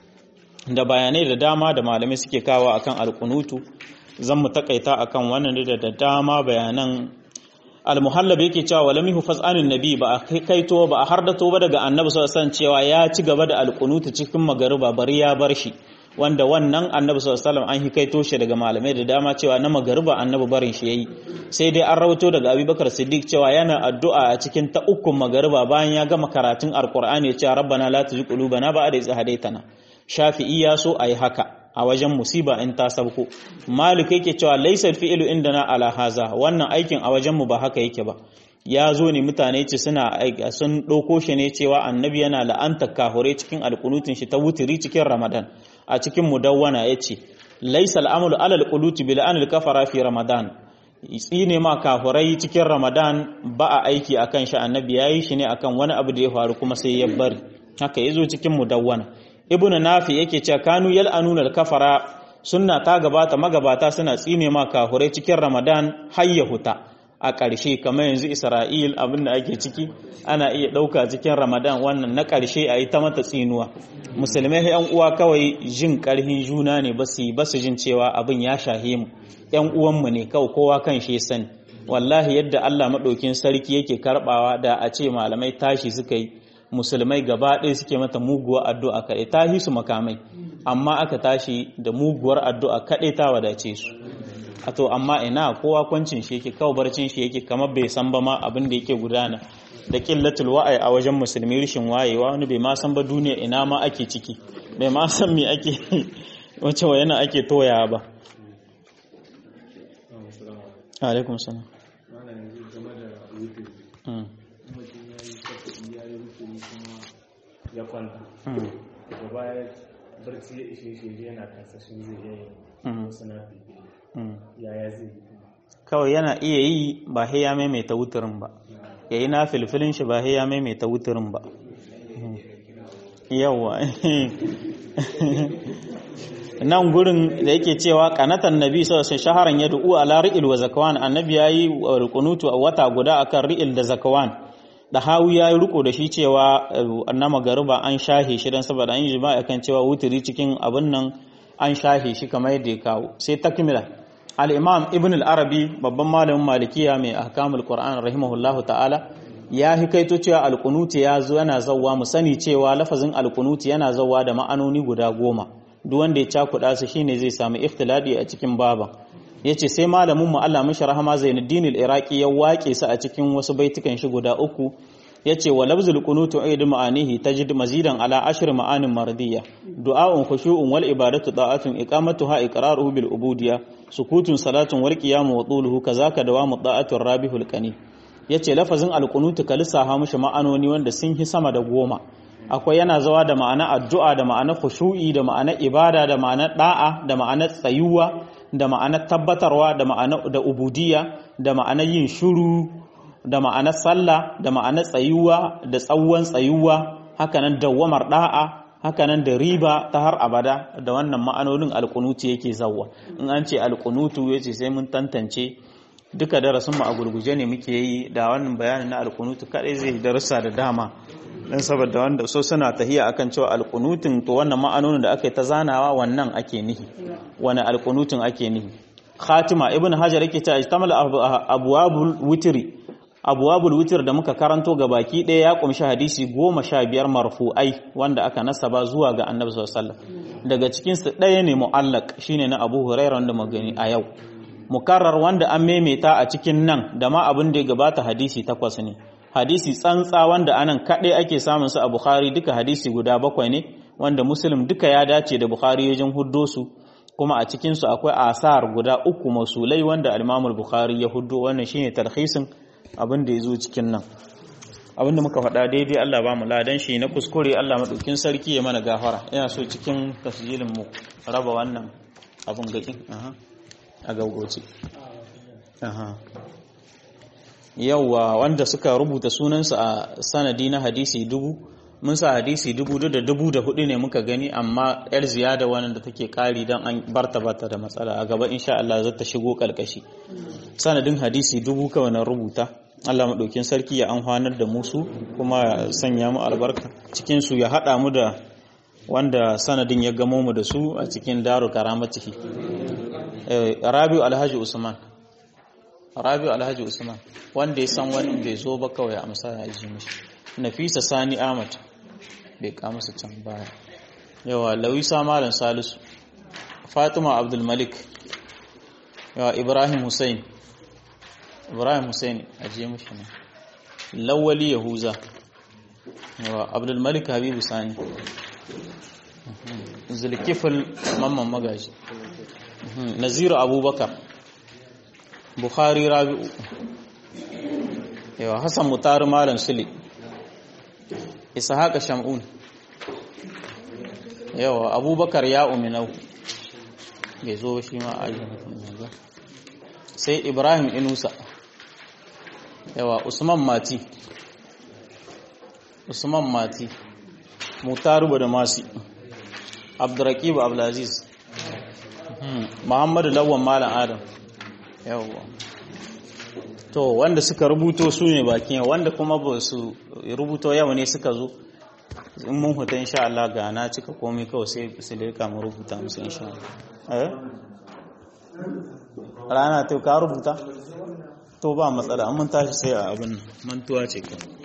da bayanai da dama da malamai suke kawo akan alkunutu zan mu takaita akan wannan da da dama bayanan almuhallab yake cewa walam yuhfaz anin nabi ba a kaito ba a hardato ba daga annabi sallallahu alaihi cewa ya ci gaba da alkunutu cikin magariba bari ya bar shi wanda wannan annabi sallallahu alaihi an hikaito shi daga malamai da dama cewa na magariba annabi barin shi yayi sai dai an rawato daga abubakar siddiq cewa yana addu'a a cikin ta ukun magariba bayan ya gama karatun alqur'ani ya ce rabbana la tuzigh qulubana ba'da idh hadaytana shafi'i ya so a yi haka a wajen musiba in ta sabko malik yake cewa laisar fi'ilu indana ala haza wannan aikin a wajenmu ba haka yake ba ya zo ne mutane ce suna sun ɗauko shi ne cewa annabi yana la'anta kahure cikin alƙunutun shi ta wutiri cikin ramadan a cikin mudawwana ya ce laisa al'amulu alal quluti bil anil kafara fi ramadan tsine ma kahurai cikin ramadan ba a aiki akan shi annabi yayi shi ne akan wani abu da ya faru kuma sai ya bari haka yazo cikin mudawwana ibn nafi yake cewa kanu yal'anuna al-kafara sunna ta gabata magabata suna tsine ma kahurai cikin ramadan har ya huta a ƙarshe kamar yanzu isra'il abin da ake ciki ana iya ɗauka cikin ramadan wannan na ƙarshe a yi ta mata tsinuwa musulmai yan uwa kawai jin ƙarfin juna ne ba su ba su jin cewa abin ya shahe mu yan uwanmu ne kawai kowa kan shi sani wallahi yadda Allah maɗaukin sarki yake karɓawa da a ce malamai tashi suka yi musulmai gaba ɗaya suke mata muguwar addu'a kaɗai ta hi su makamai amma aka tashi da muguwar addu'a kaɗai ta wadace su a to amma ina kowa kwancin shi yake kawo barcin shi yake kamar bai san ba ma abin da yake gudana da killatul wa'ai a wajen musulmi rishin wayewa wani bai ma san ba duniya ina ma ake ciki bai ma san me ake wace yana ake toya ba alaikum salam ya kwanta daga baya barci ya ishe shi yana kasashen zai iya yin wasu na yaya zai yi kawai yana iya yi ba sai ya maimaita wuturin ba ya yi na filfilin shi ba sai ya maimaita wuturin ba yawa nan gurin da yake cewa kanatan nabi sallallahu shaharan ya du'u ala ri'il wa zakawan annabi yayi rukunutu a wata guda akan ri'il da zakawan da hawu ya yi riko da shi cewa na magariba an shahe shi don saboda an yi jima'a kan cewa wuturi cikin abin nan an shahe shi kamar yadda ya kawo sai takmila al-imam ibn al-arabi babban malamin malikiya mai ahkamul qur'an rahimahullahu ta'ala ya hikaito cewa alqunuti ya zo yana zawwa mu sani cewa lafazin alqunuti yana zawwa da ma'anoni guda goma duk wanda ya cakuɗa su shine zai samu ikhtiladi a cikin baban yace sai malamin mu Allah mishi rahama Zainuddin al-Iraqi ya wake su a cikin wasu baitukan shi guda uku yace wa labzul qunutu aidu ma'anihi tajid mazidan ala ashri ma'anin mardiya du'a'un khushu'un wal ibadatu da'atun iqamatuha iqraruhu bil ubudiyya sukutun salatun wal qiyamu wa tuluhu kazaka dawamu da'atur rabihul qani yace lafazin al qunutu kalisa mishi ma'anoni wanda sun hi sama da goma akwai yana zawa da ma'ana addu'a da ma'ana khushu'i da ma'ana ibada da ma'ana da'a da ma'ana tsayuwa da ma'ana tabbatarwa da ma'ana da ubudiyya da ma'ana yin shuru da ma'ana sallah da ma'ana tsayuwa da tsawon tsayuwa hakanan dawwamar da'a hakanan da riba ta har abada da wannan ma'anonin alkunutu yake zawwa in an ce alkunutu yace sai mun tantance duka darasin mu a gurguje ne muke yi da wannan bayanin na alkunutu kadai zai darussa da dama dan saboda wanda so suna tahiya akan cewa alkunutun to wannan ma'anonin da aka yi ta zanawa wannan ake nihi wani alkunutun ake nihi khatima ibn hajar yake cewa ijtamal abwabul witri abwabul witr da muka karanto ga baki ɗaya ya kumshi hadisi goma sha biyar marfu'ai wanda aka nasaba zuwa ga annabi sallallahu alaihi wasallam daga cikin su ɗaya ne mu'allaq shine na abu hurairah wanda magani a yau mukarrar wanda an maimaita a cikin nan da ma abin da ya gabata hadisi takwas ne hadisi tsantsa wanda anan kaɗai ake samun su a bukhari duka hadisi guda bakwai ne wanda muslim duka ya dace da bukhari wajen huddo su kuma a cikin su akwai asar guda uku masulai wanda al-imam bukhari ya huddo wannan shine talhisin abin da ya zo cikin nan abin da muka faɗa daidai Allah ba mu ladan shi na kuskure Allah maɗaukin sarki ya mana gafara ina so cikin tasjilin mu raba wannan abin gakin a gaugoci yauwa wanda suka rubuta sunansu a sanadi na hadisi dubu mun sa hadisi dubu da dubu da hudu ne muka gani amma yar ziyada wannan da take kari don an barta bata da matsala a gaba insha Allah zata shigo kalkashi sanadin hadisi dubu kawai na rubuta Allah maɗaukin sarki ya amfanar da musu kuma ya sanya mu albarka cikin su ya haɗa mu da wanda sanadin ya gamo mu da su a cikin daru karamatihi Rabiu Alhaji Usman Rabiu Alhaji Usman wanda ya san wani bai zo ba kawai amsa ya ji mishi Nafisa Sani Ahmad bai kama su can baya yawa Lawisa Malam Salisu Fatima Abdul Malik yawa Ibrahim Hussein Ibrahim Hussein ajiye mishi ne Lawali Yahuza yawa Abdul Malik Habibu Sani Zulkifil Mamman Magaji Naziru Abubakar Bukhari Rabi'u yawa Hassan Mutar Malam Sule Ishaqa Shamun yawa Abubakar ya uminau bai zo shi ma a ba sai Ibrahim Inusa yawa Usman Mati Usman Mati Mutaru da Masi Abdurraqib Abdulaziz Muhammadu Lawan Malam Adam yawa to wanda suka rubuto su ne bakin wanda kuma ba su rubuto yau ne suka zo in mun huta insha Allah ga na cika komai kawai sai su leka mu rubuta musu insha Allah eh rana to ka rubuta to ba matsala an mun tashi sai a abin mantuwa ce kawai